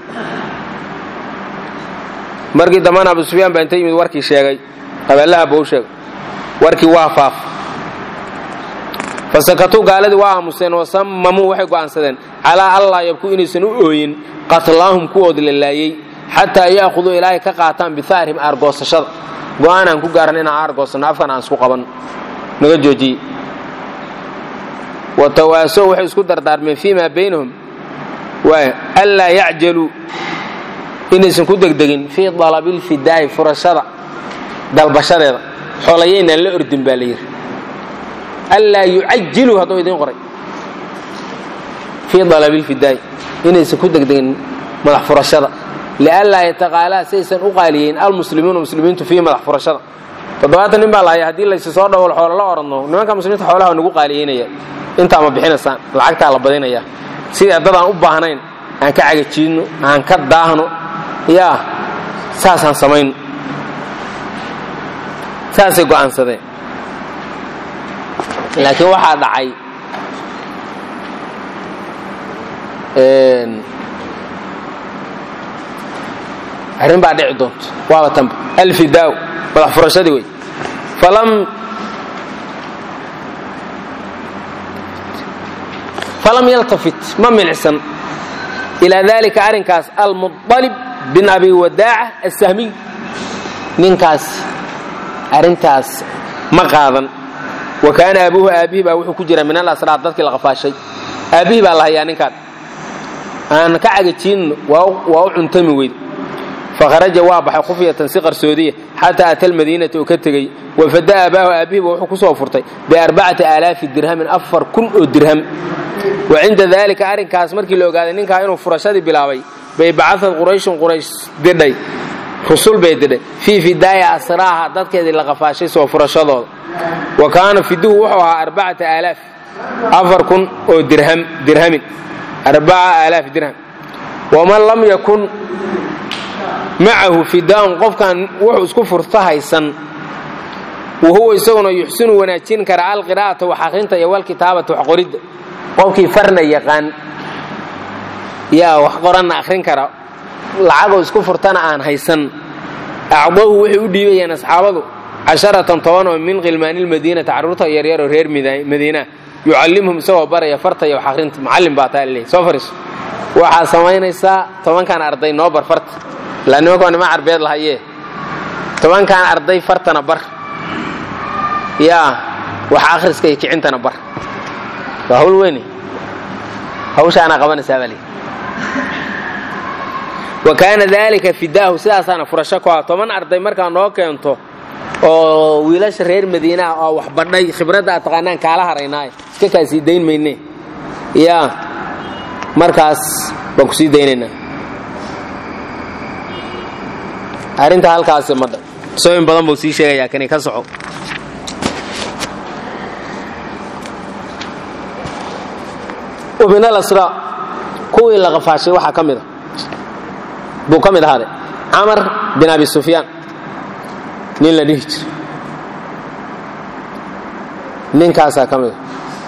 markii dambana abu sufyaan baa inta yimid warkii sheegay abeellaha buu sheegay warkii waa faaf fasakatuu gaaladii waa aamuseen wasammamuu waxay go'aansadeen calaa allaa yabku inaysan u ooyin qatlaahum kuwoodi la laayey xataa ya'khuduu ilaahay ka qaataan bihaarihim aargoosashada go'aan aan ku gaaran inaan aargoosanno afkan aan isku qaban naga joojiyey watawaasow waxay isku dardaarmeen fii maa baynahum waay anlaa yacjaluu inaysan ku degdegin fii dalabilfidaa'i furashada dalbashadeeda xoolayaynaan la ordin baa la yidhi anlaa yucajiluu hadduu idiin qoray fii dalabilfidaa'i inaysan ku degdegin madax furashada lianlaa yataqaalaa saysan u qaaliyeyn almuslimuuna muslimiintu fii madax furashada toddobaatan nin baa lahaya haddii laysu soo dhawol xoolo la oranno nimanka muslimiinta xoolaha nagu qaaliyeynaya intaa ma bixinaysaan lacagtaa la badinaya sidii addadaan u baahnayn aan ka cagajiidno aan ka daahno yaa saasaan samayno saasay go'aansadeen laakiin waxaa dhacay arrin baa dhici doonto waaba tanba alfidaaw madax furashadii wey falam falam yaltafit ma milicsan ilaa dalika arrinkaas almuطalib bin abi wadaaca asahmiy ninkaas arrintaas ma qaadan wa kaana abuuhu aabbihi baa wuxuu ku jira min alasraar dadkii la qafaashay aabbihii baa la hayaa ninkaan aan ka cagajiinno waa u cuntami weyd fakharaja waa baxay khufyatan si qarsoodiya xataa ata almadiinata oo ka tegey wafada aabaahu aabbihiiba wuxuu ku soo furtay biarbacati aalaafi dirhamin afar kun oo dirham wa cinda daalika arrinkaas markii la ogaaday ninkaa inuu furashadii bilaabay bay bacadad qurayshun quraysh didhay rusul bay didhay fii fidaaya asraaha dadkeedii la qafaashay soo furashadooda wa kaana fiduhu wuxuu ahaa arbacata aalaaf afar kun oo dirham dirhamin arbaca aalaaf dirham waman lam yakun macahu fidaaun qofkan wuxuu isku furta haysan wahuwa isaguna yuxsinu wanaajin kara alqiraa'ata wax akhrinta iyo walkitaabata wax qoridda qofkii farna yaqaan yaa wax qoranna akhrin kara lacagoo isku furtana aan haysan acdahu waxay u dhiibayaan asxaabadu casharatan toban oo min khilmaanilmadiinati carruurta yaryaroo reer madiina yucallimhum isagoo baraya farta iyo wax akhrinta macallin baa taa laleeyahy soo fariiso waxaa samaynaysaa tobankan arday noo bar farta ilaa nimanka nima carbeed lahayee tobankan arday fartana bar yaa wax akhriska iyo kicintana bar waa hawl weyne hawshaanaa qabanaysaa baa lii wa kaana daalika fidaahu sidaasaana furasho ku ah toban arday markaa noo keento oo wiilasha reer madiinaha oo wax badhay khibradda aad taqaanaan kaala haraynaaye iska kaa sii dayn mayne yaa markaas baan ku sii daynaynaa arrinta halkaasi madha sooyin badan buu sii sheegayaa kani ka soco min alasraa kuwii la qafaashay waxaa ka mida buu ka mid ahaaday camar bin abi sufyaan nin la dhihi jiro ninkaasaa ka mida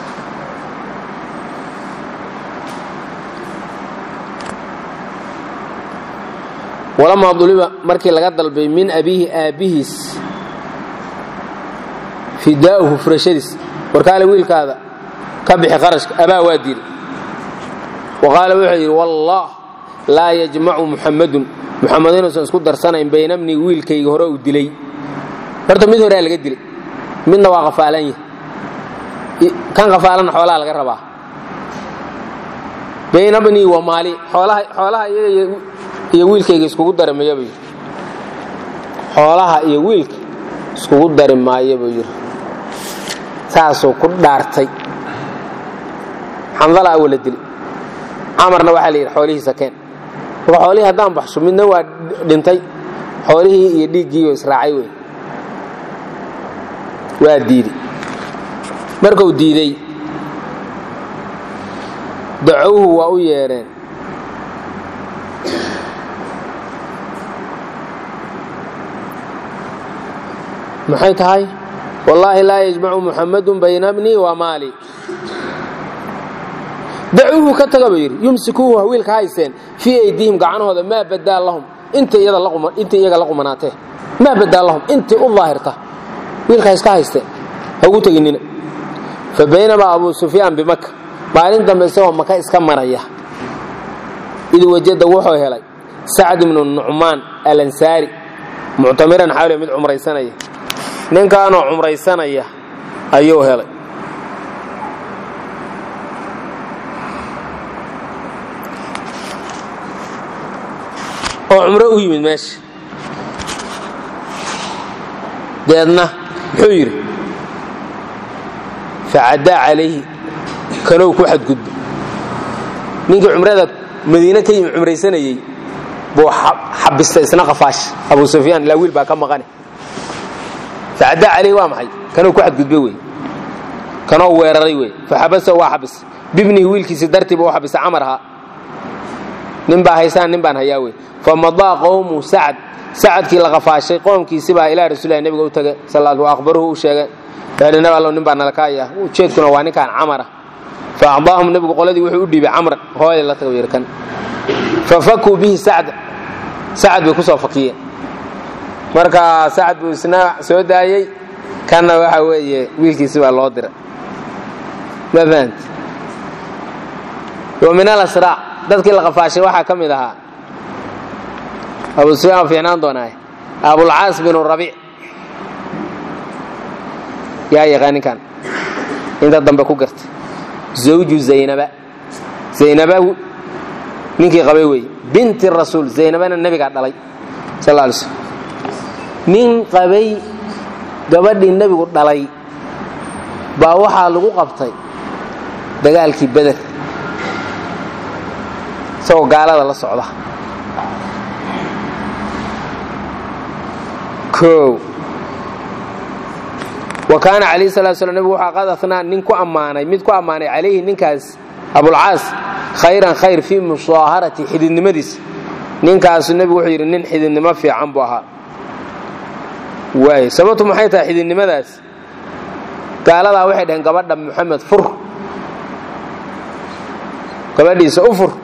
walamaa duliba markii laga dalbay min abiihi aabbihiis fidaa'uhu furashadiis warkaale wiilkaada ka bixi qarashka abaa waa diiday wa qaala wuxuu yidhi wallaah laa yajmacu muxammadun muxamed inuusan isku darsanayn bayna bnii wiilkayga hore uu dilay horta mid horea laga dilay midna waa qafaalan yahy kan qafaalanna xoolaha laga rabaa bayna bnii wa maali xoolaha iyaga iyo wiilkayga iskugu dari maayo buu yidhi xoolaha iyo wiilka iskugu dari maayo buu yidhi saasuu ku dhaartay xandala awala dili camarna waxaa la yidhi xoolihiisa keen marka xoolihii haddaan baxsho midna waa dhintay xoolihii iyo dhiiggii oo israacay wey waa diiday markuu diiday dacowhu waa u yeedheen maxay tahay wallaahi laa yajmacu muxammadun bayna bnii wa maali dacuuhu ka taga buu yidhi yumsikuuhu hawiilka haysteen fii aydiihim gacanahooda maa badaa lahum inta iyaga la qumanaatee maa badaa lahum intii u daahirta wiilka iska haysteen ha ugu teginina fa baynamaa abuu sufyaan bimaka maalin dambe isagoo maka iska maraya id wajada wuxuu helay sacd ibnu nucmaan alansaari muctamiran xawle mid cumraysanaya ninkaanoo cumraysanaya ayuu helay oo cumro u yimid meesha deedna muxuu yidhi facaddaa calayhi kanow ku xadgudba ninkii cumrada madiine ka yimi cumraysanayey buu xabistay isna qafaasha abu sufyaan ilaa wiil baa ka maqane facaddaa calayhi waa maxay kanow ku xadgudbay wey kanoo weeraray wey faxabasa waa xabis bibnihi wiilkiisi dartiiba u xabisa camar ahaa nin baa haysaan nin baan hayaa wey famadaa qowmu sacad sacadkii la qafaashay qoomkiisi baa ilaa rasulilah nebiga u tagay sal aqbaruhu u sheegay nab allow nin baa nala kaaya ujeedkuna waa ninkaan camara fa acdaahum nebigu qoladii wuxuu u dhiibay camran hooyada la tago yidhi kan fa fakuu bihi sacda sacad bay ku soo fakiyeen marka sacad buu isna soo daayey kanna waxa weeye wiilkiisi baa loo diray ma fahant wa min alasraac dadkii la qafaashay waxaa ka mid ahaa abu sufyaan waa fiicnaan doonaaye abulcaas binu rabiic yaa yaqaan ninkan inta dambe ku garta zawju zaynaba zaynaba ninkii qabay weeye binti rasuul zaynabana nebigaa dhalay sal lla alay slm nin qabay gabadhii nebigu dhalay baa waxaa lagu qabtay dagaalkii beder isagoo gaalada la socda o wa kaana calayhi salatu slam nebigu waxaa qad atnaa nin ku ammaanay mid ku ammaanay calayhi ninkaas abulcaas khayran khayr fii musaaharati xididnimadiisa ninkaasu nebigu wuxuu yidhi nin xididnimo fiican buu ahaa waay sababtu maxay tahay xididnimadaas gaaladaa waxay dhaheen gabadha moxamed fur gabadhiisa u fur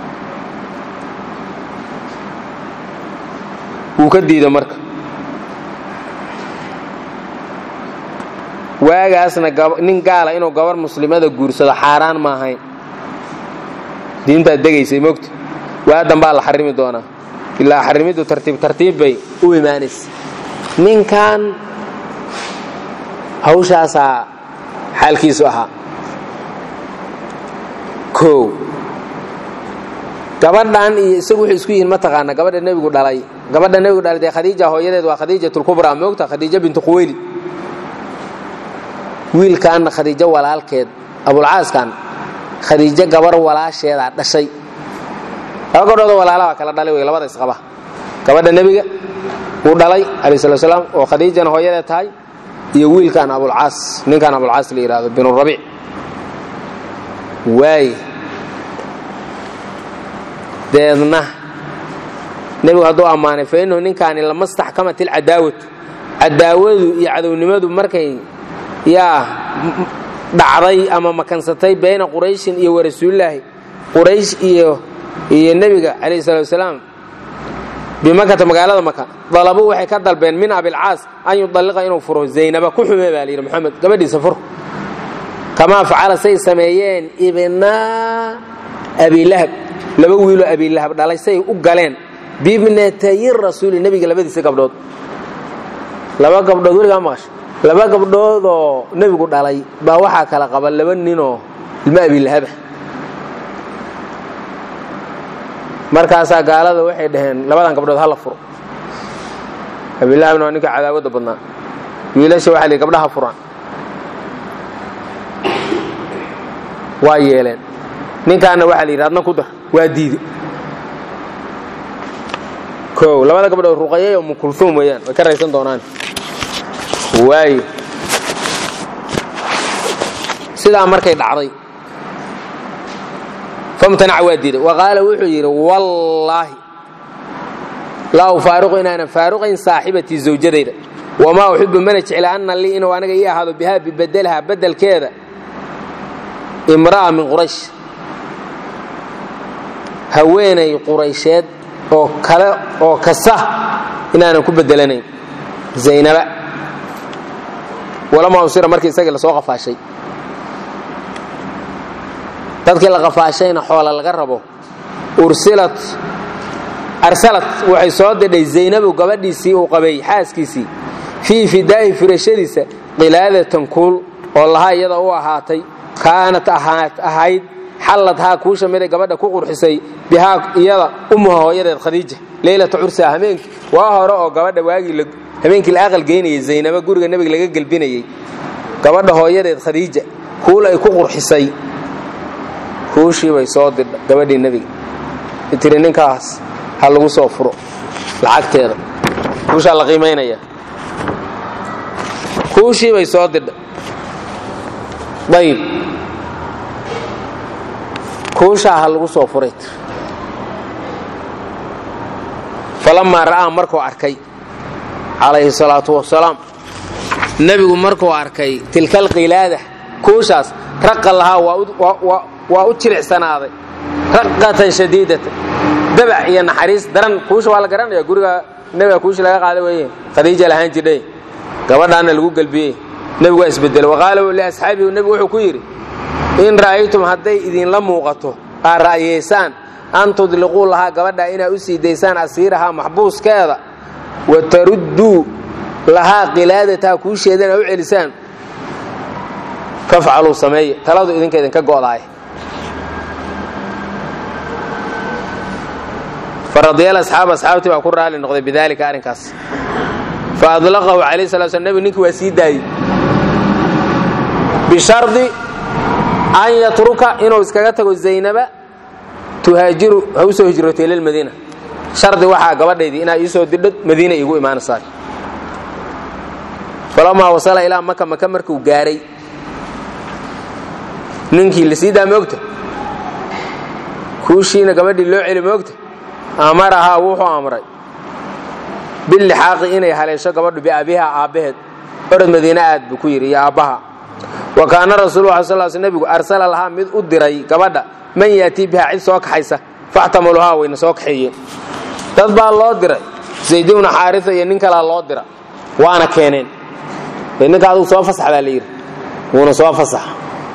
wuu ka diida marka waagaasna nin gaala inuu gabar muslimada guursado xaaraan ma ahayn diintaad degaysay mogta waadan baa la xarimi doonaa ilaa xarimiddu tartiib tartiib bay u imaanaysa ninkan hawshaasaa xaalkiisu ahaa o gabadhan iyo isagu wuxuu isku yihiin mataqaana gabadha nebigu dhalay gabadha nebigu dhalay dee khadiija hooyadeed waa khadiijatulkubraa moogta khadiija bintu quweyli wiilkaanna khadiijo walaalkeed abulcaaskan khadiijo gabar walaasheedaa dhashay laba gabdhoodoo walaala baa kala dhalay wey labada isqaba gabadha nebiga wuu dhalay alayh slat slaam oo khadiijana hooyadeed tahay iyo wiilkan abulcaas ninkan abulcaas la yidhahdo binurabiic waay deedna nebigu hadduu ammaanay fa innahu ninkaani lama staxkamat ilcadaawatu cadaawadu iyo cadownimadu markay yaa dhacday ama makansatay bayna qurayshin iyo warasuulilaahi quraysh iyo iyo nebiga calayhi salatu wasalaam bimakata magaalada maka dalabuu waxay ka dalbeen min abilcaas an yudalliqa inuu furo zaynaba ku xume baa layidhi moxamed gabadhiisa fur kamaa facala say sameeyeen ibnaa abilahab laba wiiloo abilahab dhalay say u galeen bibnatayi rasuuli nebiga labadiisa gabdhood laba gabdhood weligaa maqasha laba gabdhoodoo nebigu dhalay baa waxaa kala qaba laba ninoo ilmo abilahaba markaasaa gaalada waxay dhaheen labadan gabdhood hala furo abilahabna waa ninka cadaawadda badnaa wiilasha waxa li gabdhaha furaan waa yeeleen ninkaana waxaa la yidhi adna ku dar waa diide o labada gabdhood ruqayay oo mukulhuum weeyaan way ka raysan doonaan waayo sidaa markay dhacday famtanac waa diiday wa qaala wuxuu yidhi wallaahi laa ufaariqu inaanan faaruqayn saaxibatii zawjadayda wamaa uxibu mana jecla anna lii inuu aniga ii ahaado bihaa bibedelaha bedelkeeda imra'a min quraysh haweenay quraysheed oo kale oo kasta inaanan ku bedelanayn zaynaba walamaa usira markii isagii lasoo qafaashay dadkii la qafaashayna xoola laga rabo ursilat arsalat waxay soo didhay zaynabu gabadhiisii uu qabay xaaskiisii fii fidaa'i firashadiisa qilaadatan kuul oo lahaa iyada u ahaatay kaanat ahayd xalladhaa kuusha miday gabadha ku qurxisay bihaa iyada ummuha hooyadeed khadiija leylata cursaa hameenkii waa hore oo gabadha waagii habeenkii la aqal geynayay zaynaba guriga nebiga laga gelbinayey gabadha hooyadeed khadiija kuul ay ku qurxisay kuushii bay soo didha gabadhii nebiga tiri ninkaas ha lagu soo furo lacagteeda kuushaa la qiimaynaya kuushii bay soo didha ayib kuushaa ha lagu soo furay falamaa ra'aa markuu arkay calayhi salaatu wasalaam nebigu markuu arkay tilka alqilaada kuushaas raqa lahaa waa u jilicsanaaday raqatan shadiidatan dabac iyo naxariis daran kuusha waa la garanaya guriga nebiga kuusha laga qaada weeye khadiija lahaan jidhay gabadhaana lagu gelbiyey nebigu waa isbedelo waqaala liasxaabihi nebigu wuxuu ku yidhi in ra'aytum hadday idinla muuqato aad ra'yeysaan an tudliquu lahaa gabadha inaad u sii daysaan asiirahaa maxbuuskeeda wa tarudduu lahaa qilaadataha kuusheedana u celisaan fafcaluu sameeye taladu idinka idinka go'daay faradiyal asxaab asxaabtii baa ku raali noqday bidaalika arrinkaas fa adlaqahu calayh sala sl nebigu ninkii waa sii daayey bishardi an yatruka inuu iskaga tago zaynaba tuhaajiru ha u soo hijrootay lilmadiina shardi waxaa gabadhaydii inaa iisoo didho madiina iigu imaanaysaa falamaa wasala ilaa maka maka markuu gaaray ninkii la sii daa moogta kuushiina gabadhii loo celi moogta amarahaa wuxuu amray bilixaaqi inay haleesho gabadhu biabiha aabbaheed orod madiine aad buu ku yidhi iyo aabbaha wa kaana rasuululah sal sl nebigu arsala lahaa mid u diray gabadha man yaatii bihaa cid soo kaxaysa faxtamaluhaa wayna soo kaxeeyeen dad baa loo diray zayd ibnu xaarisa iyo nin kalaa loo dira waana keeneen ninka adugu soo fasax baa la yidhi wuuna soo fasax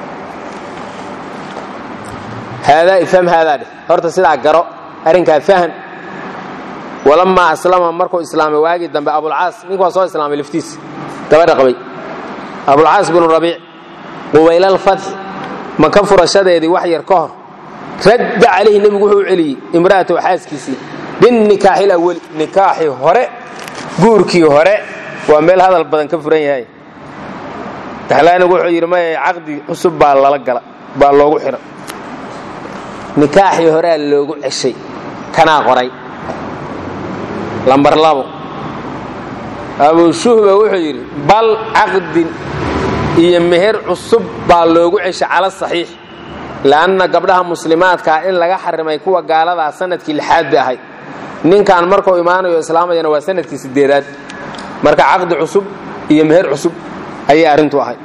haadaa ifham haadaa dheh horta sidaa garo arrinkaa fahan walamaa aslama markuu islaamay waagii dambe abulcaas nink waa soo islaamay laftiis gabadha qabay abulcaas binu rabiic qubaylalfatxi maka furashadeedii wax yar ka hor radda calayhi nebigu wuxuu u celiyey imra'atahu xaaskiisii binnikaaxil awali nikaaxii hore guurkii hore waa meel hadal badan ka furan yahay daxlaanigu wuxuu yidhi maya caqdi cusub baa lala gala baa loogu xidha nikaaxii horea loogu ceshay kanaa qoray lambar labo abushuhba wuxuu yidhi bal caqdin iyo meher cusub baa loogu ceshay cala saxiix le'anna gabdhaha muslimaadkaa in laga xarimay kuwa gaaladaa sanadkii lixaad bay ahayd ninkan markuu imaanayo islaamayana waa sanadkii sideedaad marka caqdi cusub iyo meher cusub ayay arrintu ahayd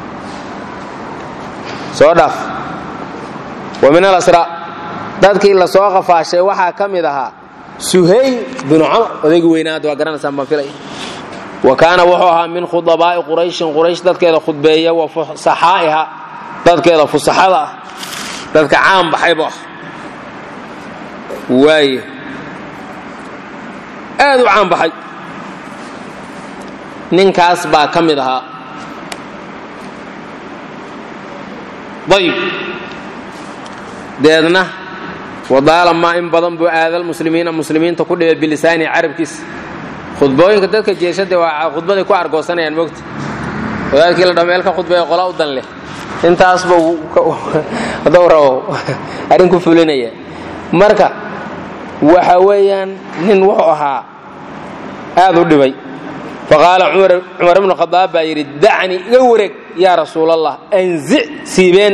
soo dhaaf wa min alasraa dadkii la soo qafaashay waxaa ka mid ahaa suhayl binu camar odaygi weynaad waa garanaysaan baan filay wa kaana wuxuu ahaa min khudabaa'i qurayshin quraysh dadkeeda khudbeeya wa fusaxaa'iha dadkeeda fusaxada ah dadka caan baxaybu ah waaye aad u caan baxay ninkaas baa ka mid ahaa ayib deedna wadaalamaa in badan buu aadal muslimiina muslimiinta ku dhibay bilisaani carabkiisa khudbooyinka dadka jeeshada waa khudbaday ku argoosanayaan mogta wadaadkii la dhameel ka khudbaya qola u dan leh intaasba hadduu rabo arrin ku fulinaya marka waxa weeyaan nin wuxuu ahaa aad u dhibay faqaala cumar ibnu khadaab baa yidhi dacnii iga wareeg yaa rasuulallah anzic siibeen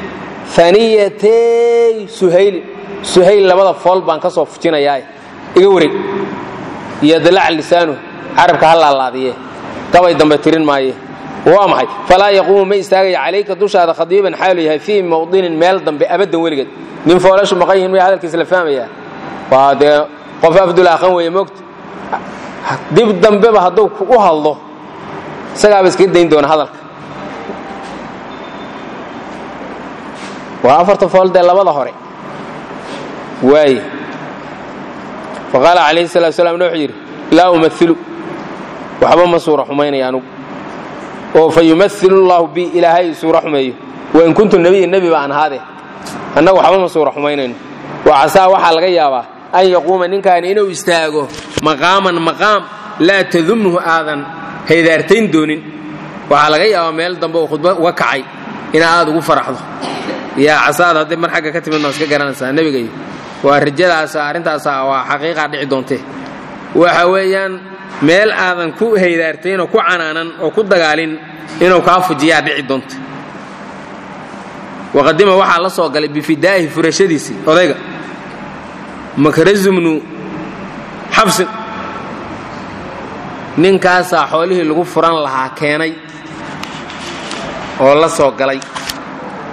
aniyatey suhayli suhayl labada fool baan ka soo fujinayaa iga wareeg iyo dalac lisaanu carabka ha laalaadiye gabay dambe tirin maaye waa maxay falaa yaquumu ma istaagaya calayka dushaada khadiiban xaalu yahay fii mawdinin meel dambe abaddan weligeed nin foolashu maqan yihin maya hadalkiisa la fahmayaa waa dee qof afdul akhan weeye moogta dib dambeba hadduu u hadlo isagaaba iskaga dayn doona hadalka waa afarta fool dee labada hore waaye faqaala calayhi salatu slam wuxuu yidhi laa umailu waxba ma suura xumaynaya anugu oo fa yumailu llahu bi ilaahay suura xumeeyo wain kuntu nebiya nebi baan ahaade annagu waxba ma suura xumaynayno waa casaa waxaa laga yaabaa an yaquuma ninkaani inuu istaago maqaaman maqaam laa tadumhu aadan haydaartayn doonin waxaa laga yaabaa meel dambe uu khudba uga kacay inaa aad ugu faraxdo yaa casaad hadday mar xagga ka timidna iska garanaysaa nebigayo waa rajadaasa arrintaasa waa xaqiiqaa dhici doontee waxa weeyaan meel aadan ku haydaartayn oo ku canaanan oo ku dagaalin inuu kaa fujiyaa dhici doonta waqadima waxaa la soo galay bifidaa'ihi furashadiisii odayga makrazumnu xabsin ninkaasaa xoolihii lagu furan lahaa keenay oo la soo galay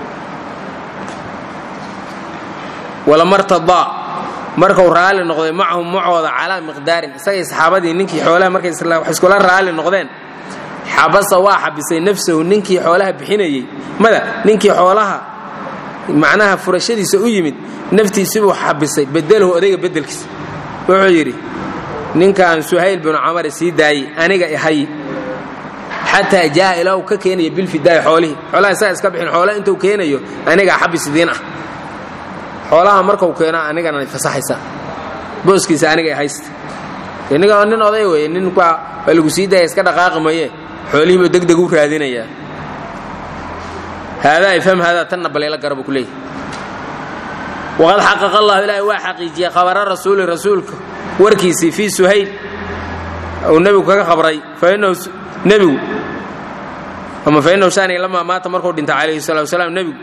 walamartadaa markuu raalli noqday macahum macooda calaa miqdaarin isagay saxaabadii ninkii xoolaha markay wax iskula raalli noqdeen xabasa waa xabisay nafsahu ninkii xoolaha bixinayey mada ninkii xoolaha macnaha furashadiisa u yimid naftiisibuu xabisay bedelahu odayga bedelkiisa wuxuu yidhi ninkan suhayl binu camar sii daayey aniga ihay xataa jaa ilaa uu ka keenayo bilfidaaya xoolihii xoolaha isaga iska bixin xoolaha intuu keenayo anigaa xabis idiin ah xoolaha markau keeno anigana fasaxaysa booskiisa aniga haysta ninka nin oday weye nin waa lagu sii daaya iska dhaqaaqi maye xoolihiiba degdeg u raadinayaa haadaa ifham haadaa tanna baleela garabu ku leeyahy waqad xaqaqa allahu ilaahay waa xaqiijiyey khabara rasuuli rasuulka warkiisii fii suhayl uu nebigu kaga khabray fainahu nebigu ama fainahu shaaniga lamaa maata markuu dhintay calayhi salatu wasalaam nebigu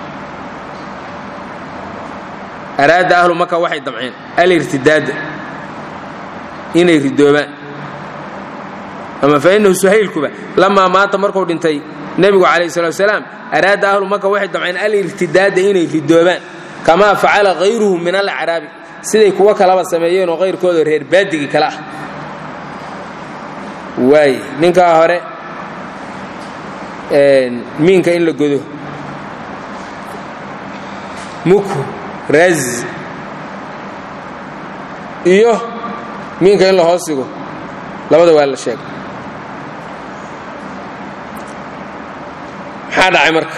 araada ahlu maka waxay damceen alirtidaada inay ridoobaan ama fainahu suhaylkuba lamaa maata markuu dhintay nebigu calayhi salatu wasalaam araada ahlu maka waxay damceen alirtidaada inay ridoobaan kamaa facala hayruhu min alacraabi siday kuwo kalaba sameeyeenoo kayrkooda reer baadigii kale ah waay ninkaa hore miinka in la godo muku raz iyo miinka in la hoos sigo labada waa la sheegay maxaa dhacay marka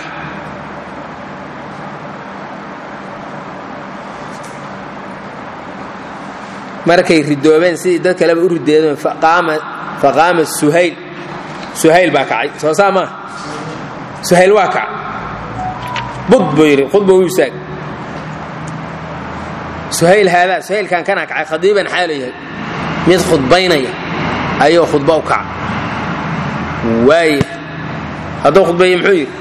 markay ridoobeen sidii dad kaleba u rideedeen faqaama suhayl suhayl baa kacay soo saa maa suhayl waa kaca bud buu yidhi khudba u istaag suhayl haadaa suhaylkan kanaa kacay khadiiban xaalu yahay mid khudbaynaya ayuu khudba u kaca waaya hadduu khudbeeye muxuu yidhi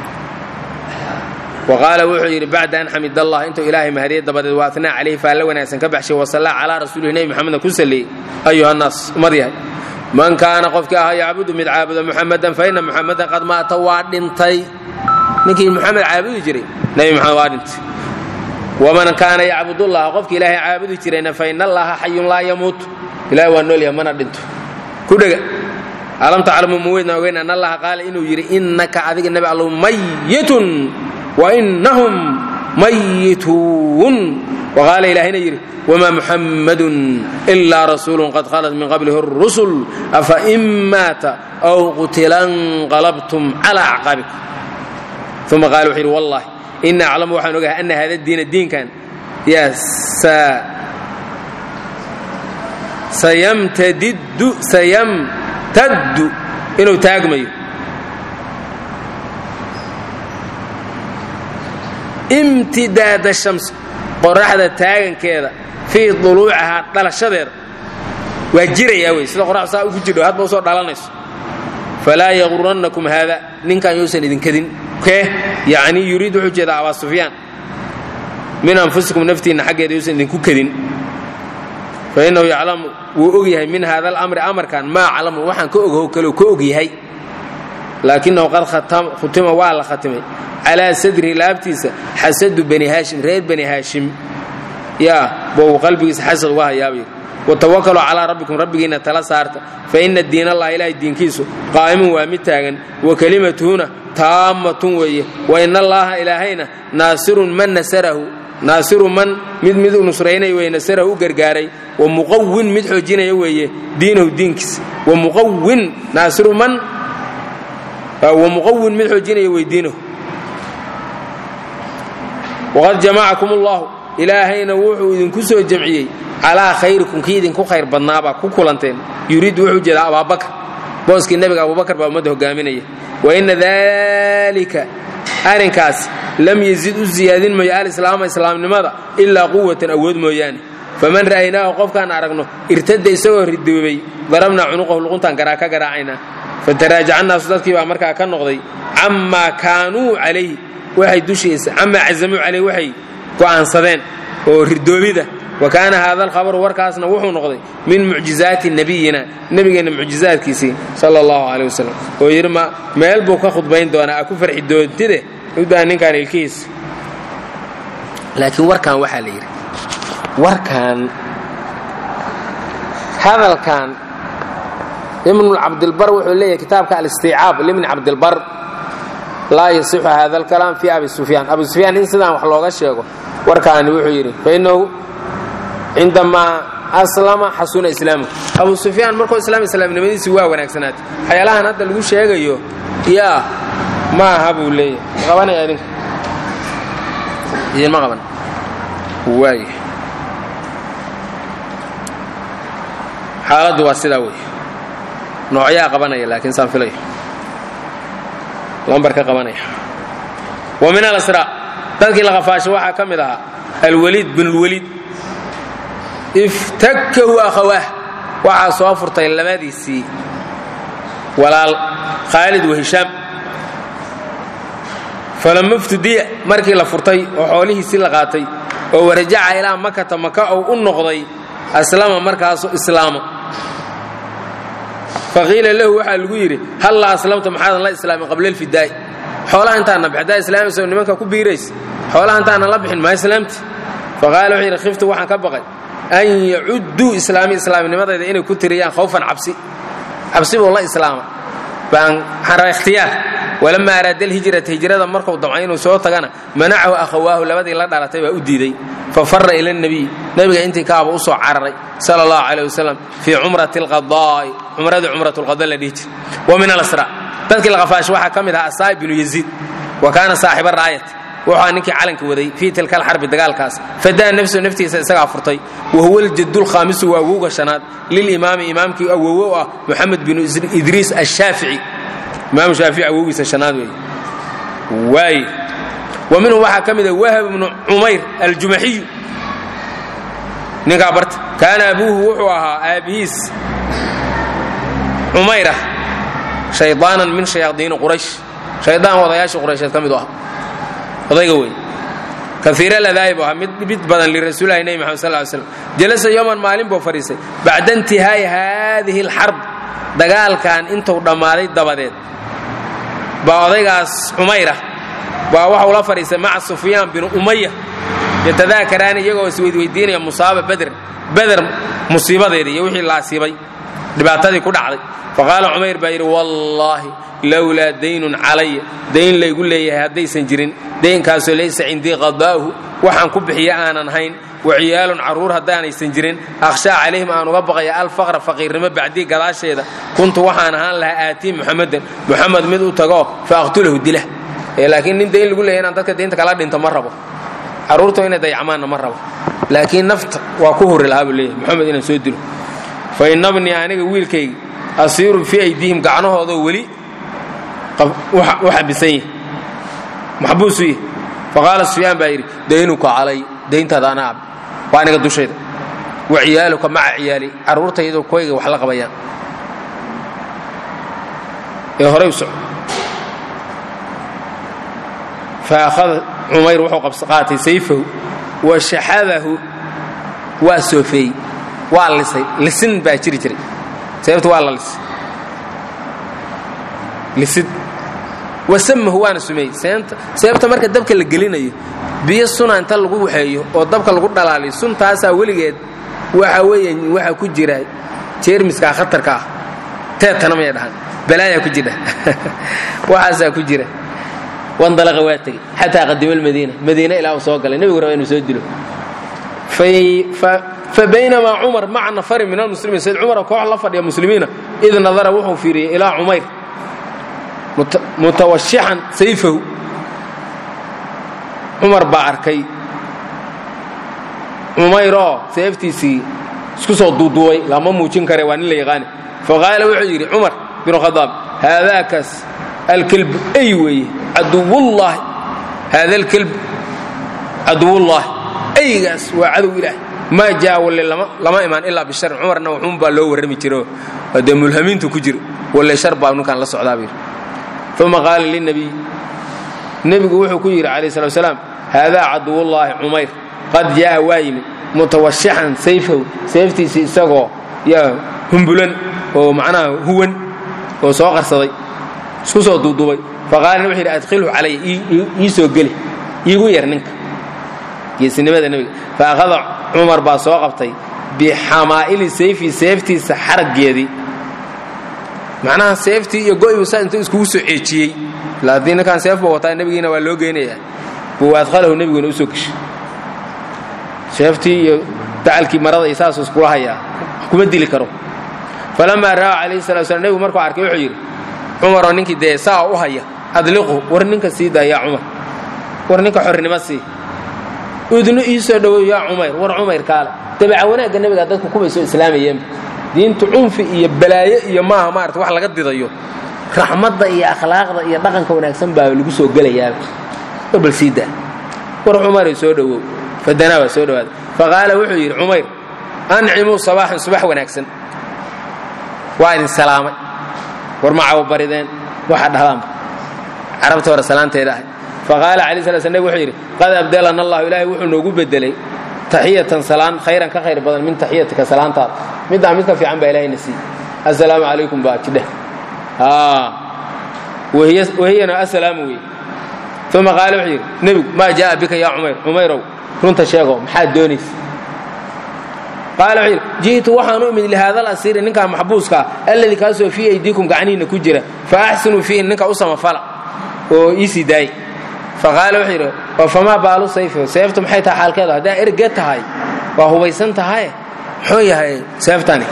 waqaala wuxuu yidhi bacda an xamid allah intuu ilaahay mahadiyey dabadeed waa atnaa calayhi faalla wanaagsan ka baxshay wasallaa calaa rasuulihi nebi moxamedna ku salleeyey ayuha nnaas ummad yahay man kaana qofkii ahaa yacbudu mid caabuda muxamadan fa ina muxamadan qad maata waa dhintay ninkii muxamed caabudi jiray nebi moxamed waa dhintay waman kaana yacbudullaha qofkii ilaahay caabudi jirayna fa ina allaha xayun laa yamuut ilahay waa noolyahay mana dhinto ku dhega alam taclamu ma weydna ogeyn an allaha qaala inuu yidhi innaka adiga nebi allow mayitun wainahum mayituun waqaala ilaahayna yidhi wmaa muxammadun ilaa rasuulun qad khalat min qablihi اrusul afa in maata aw qutila nqalabtum calى acqaabikum uma qaala wuxuu yidhi wallahi ina aclamu waxaan ogahay ana hada diina diinkan yaa sayamtaddu inuu taagmayo imtidaada shams qoraxda taagankeeda fii duluucihaa dhalashadeeda waa jirayaa wey sida qoraxdu saa ugu jirdho hadba usoo dhalanayso falaa yaqurannakum haada ninkan yousan idinkadin kee yacnii yuriid wuxuu jeedaa abaa sufyaan min anfusikum naftiinna xaggeeda yousan idinku kadin fa innahu yaclamu wuu og yahay min haada alamri amarkan maa aclamu waxaan ka ogho kaleu ka og yahay laakinahu qad khutima waa la khatimay calaa sadrihi laabtiisa xasadu bani haashim reer bani haashim yaa bou qalbigiisa xasad uga hayaabayr watawakkaluu calaa rabbikum rabbigiinna tala saarta fa ina diin allahi ilaahay diinkiisu qaa'imun waa mid taagan wa kelimatuhuna taammatun weeye wa ina allaaha ilaahayna naasirun man nasarahu naasiru man mid mid u nusraynaya weye nasarahu u gargaaray wa muqawin mid xoojinaya weeye diinahu diinkiisa wa muqawin naasiru man wa muqawin mid xoojinaya wey diinahu waqad jamacakum allahu ilaahayna wuxuu idinku soo jamciyey calaa khayrikum kii idinku khayr badnaabaa ku kulanteen yuriidu wuxuu jeedaa abaabakar booskii nebiga abubakar baa ummadda hogaaminaya wa ina daalika arrinkaas lam yazid u siyaadin mayo alislaama islaamnimada ilaa quwatan awood mooyaane faman ra'aynaahu qofkaan aragno irtada isagoo ridoobay darabnaa cunuqahu luquntaan garaa ka garaacaynaa fataraajaca naasu dadkii baa markaa ka noqday camaa kaanuu calayhi waxay dushiisa camaa cazamuu calayhi waxay go'aansadeen oo ridoobida wa kaana haada alkhabaru warkaasna wuxuu noqday min mucjizaati nabiyina nebigeenna mucjizaadkiisii sala allahu caleyh wasalam oo yidhi ma meel buu ka khudbayn doonaa a ku farxi doontide udbaa ninkaan ilkihiisa laakiin warkan waxaa la yidhi warkan hadalkan ibnu cabdilbar wuxuu leeyahay kitaabka alistiicaab libni cabdilbar laa yasixu hada alkalaam fi abi sufyaan abi sufyaan in sidaan wax looga sheego warkaani wuxuu yidhi fainahu cindamaa aslama xasuna islaamu abu sufyaan markuu islaam islaamnimadiisi waa wanaagsanaatay waxyaalahan hadda lagu sheegayo yaa ma aha buu leeyahay qabanaya idinka idinma qaban waay xaaladdu waa sidaa wey noocyaa qabanaya laakiin saan filayo lambar ka qabanaya wa min alasraa dadkii la qafaasho waxaa ka mid ahaa alwaliid bin lwaliid iftakahu akhawaah waxaa soo furtay labadiisii walaal khaalid wa hishaam falama iftudiya markii la furtay oo xoolihiisii la qaatay oo warajaca ilaa makata maka ou u noqday aslama markaasu islaama faqiila lahu waxaa lagu yidhi hal la aslamta maxaadan la islaamin qabla alfidaa'i xoolaha intaana bix haddaa islaamaysa nimanka ku biirays xoolaha intaana la bixin maa islaamti faqaala wuxuu yidhi khiftu waxaan ka baqay an yacudduu islaami islaamnimadayda inay ku tiriyaan khawfan cabsi cabsi buu la islaama baan waxaan rabaa ikhtiyaar walamaa araada alhijrata hijrada markuu damcay inuu soo tagana manacahu akhawaahu labadii la dhalatay baa u diiday fa fara ila nebiy nebiga intii kaaba u soo cararay sala allahu caleyh wasalam fii cumrati alqadaa'i cumradii cumrat lqada la dhihi jir wa min alasra dadkii la qafaashay waxaa ka mid ahaa asaaib binu yaziid wa kaana saaxiba raayat wuxuu ninkii calanka waday fii tilka alxarbi dagaalkaas fadaa nafsu naftiisa isagaa furtay wa huwa aljadulkhaamisu waa awowga shanaad lilimaami imaamkii awowo ah moxamed binu idriis ashaafici imaamu shaafici awowgiisa shanaad weeye waaye wa minhum waxaa ka mid a wahab bnu cumayr aljumaxiyu ninkaa barta kaana abuuhu wuxuu ahaa aabbihiis cumayrah shaydaanan min shayaadiini quraysh shaydaan odayaashii quraysheed ka mid u ah odayga wey kaiira ladaa'i bu ahaa mid mid badan lirasuulilahi nebi maxamed sal ly slam jalasa yowman maalin buu fadhiistay bacda intihaa'i haadihi alxarb dagaalkan intuu dhammaaday dabadeed baa odaygaas cumayra baa waxau la fadhiistay maca sufyaan binu umaya yatadaakaraani iyagoo isweydweydiinaya musaaba beder beder musiibadeeda iyo wixii la asiibay dhibaatadii ku dhacday faqaala cumayr baa yidhi wallaahi lowlaa daynun calaya dayn laygu leeyahay haddaysan jirin daynkaasoo laysa cindii qadaa'uhu waxaan ku bixiya aanan hayn wa ciyaalun carruur haddaanaysan jirin akhshaa calayhim aan uga baqaya alfaqra faqiirnimo bacdii gadaasheeda kuntu waxaan ahaan lahaa aatii muxamedan muxamed mid u tagoo fa aqtulahu dila laakiin nin dayn lagu leeyahy inaan dadka daynta kala dhinto ma rabo carruurtu inay dayacmaanna ma rabo laakiin nafta waa ku huri lahaa buu leeyahy moxamed inaan soo dilo fa inabnii aniga wiilkayga asiirun fii aydiihim gacnahoodoo weli u xabisan yahi maxbuusu yahi faqaala sufyaan baa yidhi daynuka calay dayntaada anaa ab waa aniga dushayda wa ciyaaluka maca ciyaali carruurtaydoo koyga wax la qabayaan ee horay u soco fa akhada cumayr wuxuu qaatay sayfahu wa shaxadahu waa soofeeyey waa lisay lisin baa jiri jiray sababta waa la lisay lisid wasamahu waana sumeeyey sababta marka dabka la gelinayo biyo suna inta lagu waxeeyo oo dabka lagu dhalaaliyo suntaasaa weligeed waxa weeye waxaa ku jira jeermiskaa khatarka ah teetana may dhahaan balaayaa ku jira waxaasaa ku jira wandalaqa waa tegey xataa qadima almadiina madiina ilaa uu soo galay nebigu raba inuu soo dilo fabaynamaa cumar maca nafarin min almuslimiin sayd cumara koox la fadhiya muslimiina id nadara wuxuu fiiriyey ilaa cumayr mutawashixan sayfahu cumar baa arkay cumayroo seeftiisii isku soo duuduubay lama muujin kare waa nin la yaqaani faqaala wuxuu yidhi cumar binu khadaab haadaakaas alkelbu ay weeye caduwullaahi haada alkelb caduwullaahi aygaas waa cadow ilaah maa jaa walle lama imaan ilaa bishar cumarna wuxuun baa loo warrami jiro dee mulhamiintu ku jira walle shar baa ninkaan la socdaa buu yidhi uma qaala lilnabiy nebigu wuxuu ku yidhi calayh slat slaam haadaa caduwullaahi cumayr qad jaa'a waa yimid mutawashixan sayfahu seeftiisii isagoo yaa humbulan oo macnaha huwan oo soo qarsaday isku soo duuduubay faqaalana wuxuu yidhi adkhilhu calaya ii soo geli iigu yar ninka geesinimada nebiga fa akhada cumar baa soo qabtay bixamaa'ili sayfi seeftiisa xaraggeedii macnaha seeftii iyo go'yu saa intuu iskugu soo ceejiyey ila haddii ninkaan seef buu wataa nebigiina waa loo geynayaa buu adqalahu nebiguna u soo geshay seeftii iyo dacalkii marada iyo saasuu iskula hayaa kuma dili karo falamaa ra'aa calayhi salatu slam nebigu markuu arkay wuxuu yidhi cumaroo ninkii dee saa u haya adliqu war ninka sii daa yaa cumar war ninka xornimo sii udnu ii soo dhowow yaa cumayr war cumayr kaale dabeeca wanaagga nebiga dadku kubay soo islaamayeenba diintu cunfi iyo balaayo iyo maaha maarata wax laga didayo raxmadda iyo akhlaaqda iyo dhaqanka wanaagsan baa lagu soo gelayaaba war bal sii daa war cumaray soo dhowow fadanaa waa soo dhowaaday faqaala wuxuu yidhi cumayr ancimuu sabaaxan subax wanaagsan waa idin salaamay war ma cawabarideen waxaa dhahdaanba carabta hore salaanteeda ahay faqaala calayi sala sl nabig wuxuu yidhi qad abdelana allahu ilaahay wuxuu noogu bedelay taxiyatan salaan khayran ka khayr badan min taxiyatika salaantaada middaa mid ka fiican baa ilahayna siiy assalaamu calaykum baa jidheh wahiyana assalaamu wey uma qaala wuxuu yidhi nebigu maa jaa'a bika yaa cumayr cumayrow runta sheego maxaad doonaysa qaala wuxuu yidhi ji'tu waxaan u imid lihaada alasiiri ninkaa maxbuuska ah alladii kaasoo fii aydiikum gacnihiinna ku jira fa axsinuu fiihi ninka u samafala oo ii sii daayay faqaala wuxuu yidhi oo famaa baalu sayfi seeftu maxay tahay xaalkeedu haddaa erge tahay waa hubaysan tahaye muxuu yahay seeftani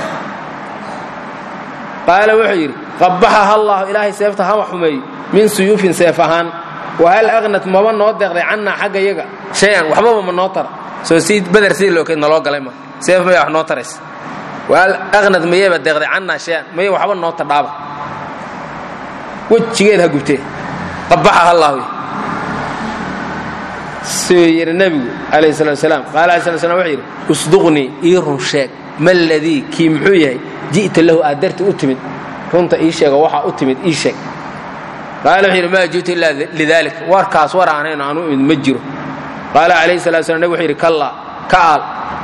qaala wuxuu yidhi qabbaxaha allahu ilaahay seefta hama xumeeyo min suyuufin seef ahaan wahal aqnat maba noo deeqday cannaa xagga yaga shay-an waxbaba ma noo tara soo sii bader sidii lookeed naloo galay ma seef maya wax noo taraysa wahal aqnat mayeba deeqday cannaa shay-an maya waxba noo tadhaaba wejigeed ha gubtee qabbaxaha allahu siduu yidhi nebigu calayhi salatu wasalaam qaala alai slat slam wuxuu yidhi usduqnii ii run sheeg ma ladii kii muxuu yahay ji'ta lahu aad darti u timid runta ii sheego waxaa u timid ii sheeg qaala wuxuu yidhi maa ji'tu ilaa lidalik warkaas war aanayno aan u imid ma jiro qaala calayhi salatu slam nebig wuxuu yidhi kallaa ka aal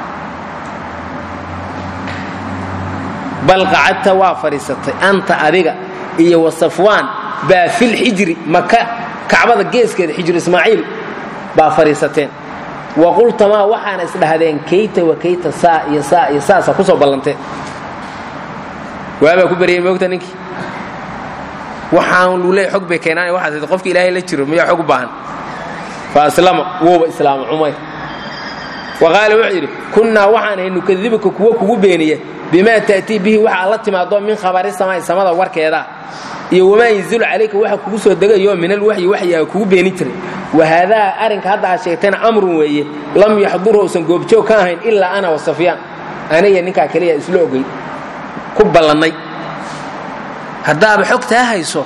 bal qacadta waa fadhiisatay anta adiga iyo wa safwaan baa filxijri maka kacbada geeskeeda xijru ismaaciil baa fadhiisateen wa qultamaa waxaana isdhahdeen kayta wa kayta saa iyo saa iyo saasa ku soo ballanteen waabaa ku baryay moogta ninkii waxaan luuley xog bay keenaan waxaas tii qofki ilaahay la jiro miyaa xog u baahan fa aslama wuuba islaama cumayr wa qaala wuxuu yidhi kunnaa waxaan ahay nukadibuka kuwa kugu beeniya bimaa ta'tii bihi waxaa la timaado min khabari samaa'i samada warkeeda iyo wamaa yanzilu calayka waxa kugu soo degayo min alwaxyi waxyiga kugu beeni jiray wahaadaa arrinka hadda aad sheegtayna amrun weeye lam yaxdurhu usan goobjoog ka ahayn ilaa ana wa safyaan aniga ninkaa keliya isla ogey ku ballannay haddaaba xogtaa hayso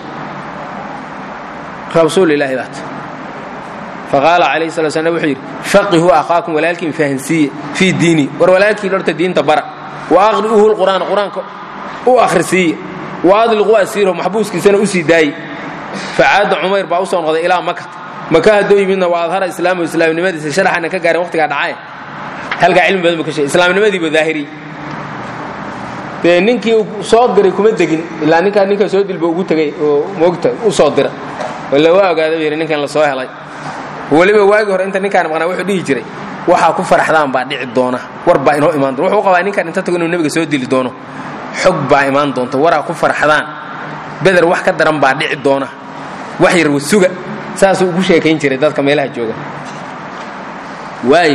rasuul ilaahi baat faqaala calayhi sala slam wuxuu yidhi faqihuu akhaakum walaalkiin fahansiiye fii diini war walaalkiin horta diinta bara wa aqri'uhu lqur'aan qur-aanka u akhrisiiye wa adliquu asiirahu maxbuuskiisana u sii daaye facaada cumayr baa u soo noqday ilaa makata maka hadduu yimidna waa adhara islaamu islaamnimadiisa sharaxana ka gaarin waqtigaa dhacaye halkaa cilmi badan bu ka sheegay islaamnimadiibu daahiriy dee ninkii soo diray kuma degin ilaa ninkaa ninka soo dilba ugu tegay oo moogta u soo dira walla waa ogaada bu yidhi ninkan la soo helay weliba waagii hore inta ninkaan maqnaa wuxuu dhihi jiray waxaa ku faraxdaan baa dhici doona war baa inoo imaan doona wuxuu qabaa ninkaan inta tago inuu nebiga soo dili doono xog baa imaan doonta waraa ku farxdaan beder wax ka daran baa dhici doona wax yar wasuga saasuu ugu sheekayn jiray dadka meelaha jooga waayo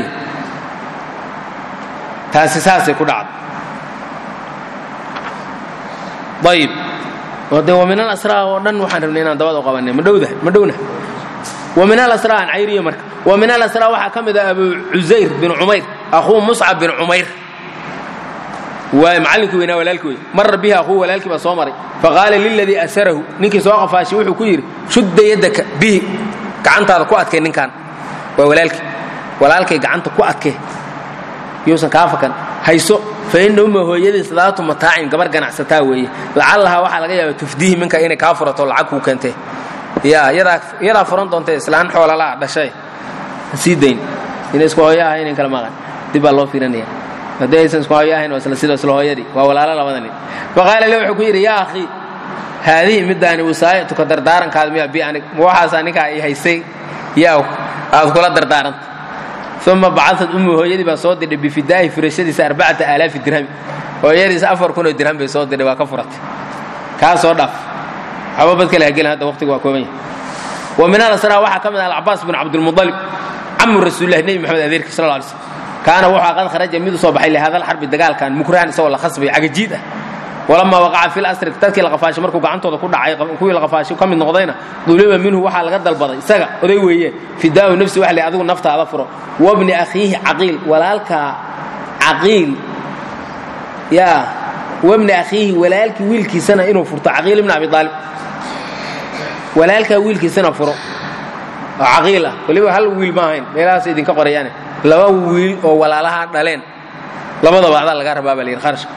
taasi saasay ku dhacda ayib oo dee wa min alasraa oo dhan waxaan rabnay inaan dabada u qabanay ma dhowdah ma dhowna wa min alasraa aan cayriyo marka wa min alasraa waxaa ka mid ah abu cusayr bin cumayr akhuu muscab bin cumayr waay macallinkii weynaa walaalkii wey mara bihi akhuu walaalkii baa soo maray faqaala liladii asarahu ninkii soo qafaashay wuxuu ku yidhi shudda yaddaka bihi gacantaada ku adkay ninkan waa walaalkii walaalkay gacanta ku adkay yuusan kaa fakan hayso fa inna umma hooyadiis daatu mataacin gabar ganacsataa weeye lacallahaa waxaa laga yaaba tufdiihi minka inay kaa furato lacag kuu keentee ya yadaa furan doontee islaan xoolala dhashay sii dayn inay isku hooyo ahayn in kala maqan dib baa loo fiirinaya haddii aysan isku hooyo ahayn waa isla sida isla hooyadii waa walaalo labada nin faqaala le wuxuu ku yidhi yaa akhii haadihi middaani wasaa'ituka dardaarankaada miyaa bi anig ma waxaasaa ninkaa i haysay yaa aad kula dardaaranta uma bacadad ummu hooyadii baa soo dirdhay bifidaahi furashadiisa arbacata aalaafi dirhami hooyadiisa afar kun oo dirham bay soo dirdhay waa ka furatay kaa soo dhaaf waxba bad kale hagelin hadda waqtiga waa kooban yahay wa min alasraa waxaa ka mid ah alcabaas bin cabdilmudalib camu rasuulillahi nebi maxamed adeerki sal alla alay slam kaana wuxuu qad kharaja mid u soo baxay lihada alxarbi dagaalkan mukrahan isagoo la khasbay cagajiid ah walamaa waqaca fi lasri dadkii la qafaashay markuu gacantooda ku dhacay kuwii la qafaashay ka mid noqdayna duliba minhu waxaa laga dalbaday isaga oday weeye fidaau nafsi waxa la adigu naftaada furo wabni akhiihi caqiil walaalkaa caqiil yaa wabni akhiihi walaalkii wiilkiisana inuu furto caqiil ibn abi aalib walaalkaa wiilkiisana furo oo caqiil ah weliba hal wiil ma ahayn meelahaas idinka qorayaane laba wiil oo walaalaha dhaleen labadaba adaa laga rabaa baa la yidhi kharashka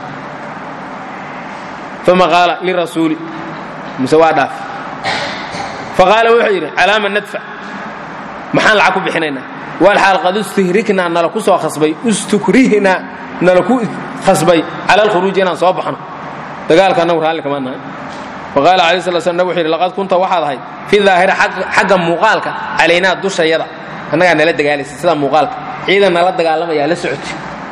uma qaala lirasuuli mise waa dhaaf faqaala wuxuu yidhi calaama nadfac maxaan lacag ku bixinaynaa walxaal qad istihriknaa nala ku soo khasbay istukrihna nala ku khasbay cala alkhuruuji inaan soo baxno dagaalka annagu raalli kama nahay faqaala alayh sala slam nabig wuxu yidhi laqad kunta waxaad ahayd fi daahira xagga muuqaalka calaynaa dushayada annagaa nala dagaalaysa sida muuqaalka ciidan nala dagaalamayaa la socoti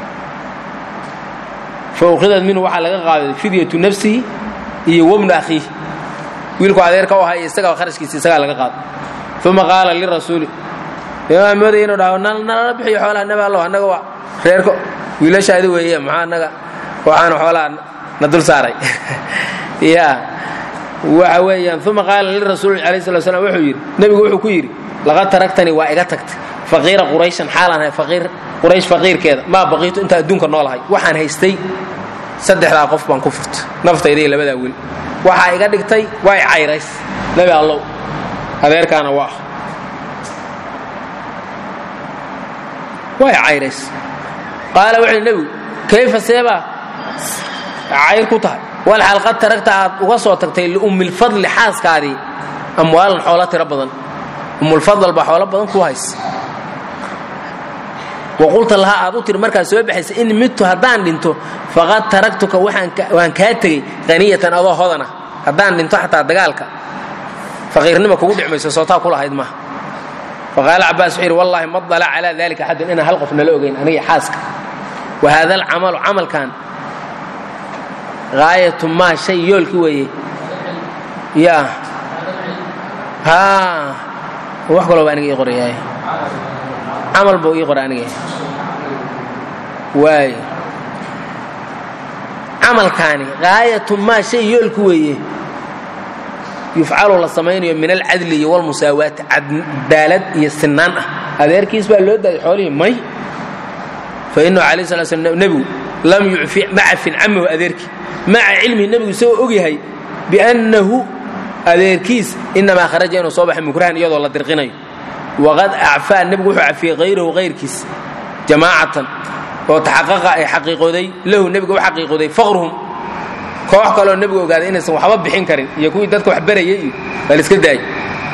faukhidad minhu waxaa laga qaaday fidyatu nafsihi iyo wabnu akhiihi wiilku adeerka u ahaa iyo isagaa kharashkiisa isagaa laga qaaday uma qaala lirasuuli imaam moodaya inuu dhaho nalala bixiyo xoolaha nabi allow annaga waa reerko wiilashaadi weeye maxaa annaga waxaanu xoolaha na dul saaray ya waxa weeyaan uma qaala lirasuuli alayh sala slam wuxuu yidhi nebigu wuxuu ku yidhi laqad taraktanii waa iga tagtay faqiira qurayshan xaalaan ahay faqiir quraysh faqiirkeeda maa baqiitu intaa adduunka noolahay waxaan haystay saddexdaa qof baan ku furtay naftayda iyo labadaa wiil waxaa iga dhigtay waa i cayrays nebi allow adeerkaana waa waa i cayrays qaala wuxuu nebigu kayfa seebaa cayr ku tahay walxaal qad taragta aad uga soo tagtay liummilfadli xaaskaadii amwaalan xoolo tiro badan ummulfadl baa xoolo badan ku haysa waqulta lahaa aad u tiri markaad soo baxaysa in midtu haddaan dhinto faqad taragtuka waan kaa tegey qaniyatan adoo hodana haddaan dhinto xataa dagaalka faqiirnima kugu dhicmayso sootaa ku lahayd maaha faqaala cabaas wuxuu yidhi wallahi ma dala calaa dalika axadun inaan hal qof nala ogayn aniga xaaska wa haada alcamalu camalkan gaayatu maa shay yoolki weeye ya haa wax kalooba aniga ii qorayaay camal buu ii qora aniga waay camalkaani gaayatu maa shay yoolku weeye yufcalu la samaynayo min alcadli iyo walmusaawaati cadaalad iyo sinaan ah adeerkiis baa loo daayay xoolihii may fa inahu alayh sala slam nebigu lam yucfi ma cafin camahu adeerkii maca cilmihi nebigu isagoo og yahay biannahu adeerkiis inamaa kharaja inuu soo baxay mukrahan iyadoo la dirqinayo waqad acfaa nebigu wuxuu cafiyey hayrahu hayrkiis jamaacatan oo taxaqaqa ay xaqiiqooday lahu nebiga u xaqiiqooday faqruhum koox kaloo nebigu ogaaday inaysan waxba bixin karin iyo kuwii dadka wax barayay iyo baa la iska daayay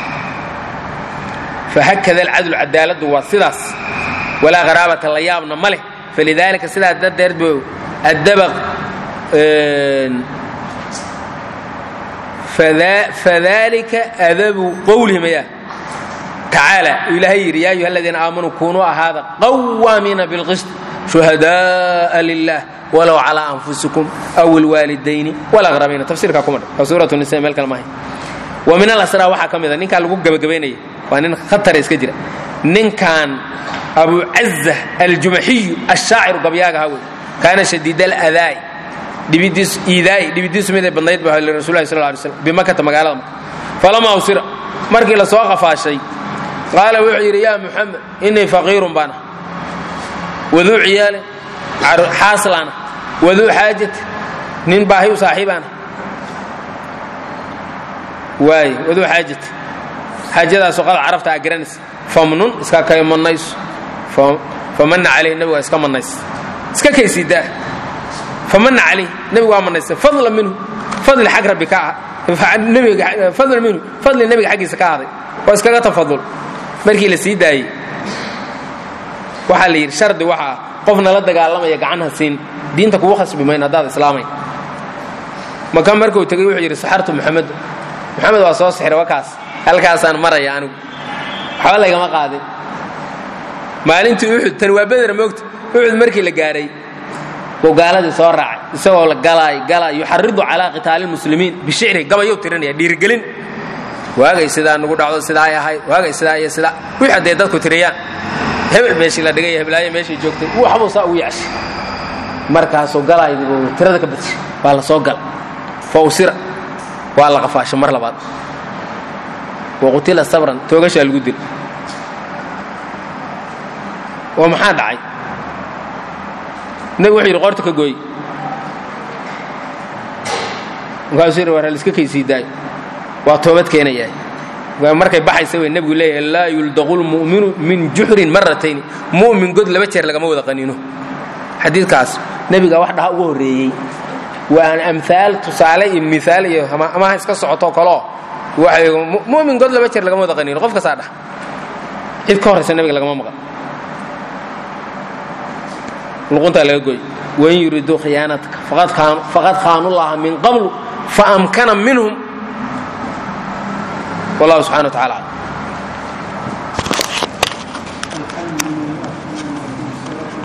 fahakada alcadlu cadaaladdu waa sidaas walaa qaraabata la yaabna ma leh falidaalika sidaas darteed buu addaba fadalika adabu qowlihim ayaa tacaala ilaahay yidhi yaa ayuha aladiina aamanuu kunuu ahaada qawaamiina bilqist shuhadaءa lilah walow calىa anfusikum aw ilwaalidayni walaqrabiina tafsiirkaa kuma dha waa suuratu nisa meel kale maahay wa min alasraa waxaa ka mida ninkaa lagu gebagabaynaya waa nin khatara iska jira ninkan abu caza aljumaxiyu ashaaciru gabyaaga ha wey kaana shadiid aladaai dhibidiis iidaa'i dhibidiisu miday badnayd ba lirasulillahi sal lay slam bimakata magaalada maka falamaa usira markii la soo qafaashay qaala wuxuu yidhi yaa muxamed innii faqiirun baana waduu ciyaalin xaaslaana waduu xaajati nin baahi u saaxiibaana waay waduu xaajati xaajadaasoo qad carafta aa garanaysa famnun iska kay mannayso famanna calayh nebigu waa iska mannaysa iska kaysiidaa famanna calayh nebigu waa mannaysa fadla minhu fadli xag rabbi ka ah fadla minhu fadli nebiga xaggiisa ka ahday oo iskaga tafadul markii la sii daayey waxaa la yidhi shardi waxa ah qofna la dagaalamaya gacanha siin diinta kugu khasbi mayn haddaad islaamay maka markuu tegey wuxuu yidhi saxartu muxamed moxamed waa soo sixira wakaas halkaasaan maraya anigu waxba laygama qaadin maalintii uxud tani waa beder moogta uxud markii la gaaray buu gaaladii soo raacay isagoo la galaay galaay yuxaridu calaa qitaali lmuslimiin bishicri gabayuu tirinaya dhiirigelin waagay sidaa nugu dhacdo sidaay ahayd waagay sidaa iyo sidaa wixii hadday dadku tiriyaan hebel meeshii la dhigay heblaayo meeshii joogtay waxbuu saa ugu yacshay markaasuu galaaydiibuu tirada ka badshay waa la soo gal fawsira waa la qafaashay mar labaad waqutila sabran toogashaa lagu dil oo maxaa dhacay nebigu wuxuu yidhi qoorta ka gooy markaasuu yidhi war haliska kaysii daayo waa toobad keenayaa markay baxaysa wey nebigu leeyahay laa yuldaqu lmu'minu min juxrin maratayni mu'min god laba jeer lagama wada qaniino xadiidkaas nebiga wax dhaha ugu horreeyey waa amhaal tusaale iyo miaal iyo amaha iska socoto kaloo waxay mu'min god laba jeer lagama wada qaniino qof kastaa dhah cid ka horraysa nebiga lagama maqan luquntaa laga gooy wain yuriduu khiyaanataka faqad khaanullaha min qablu faamkana minhum wallahu subxana wa tacala aclam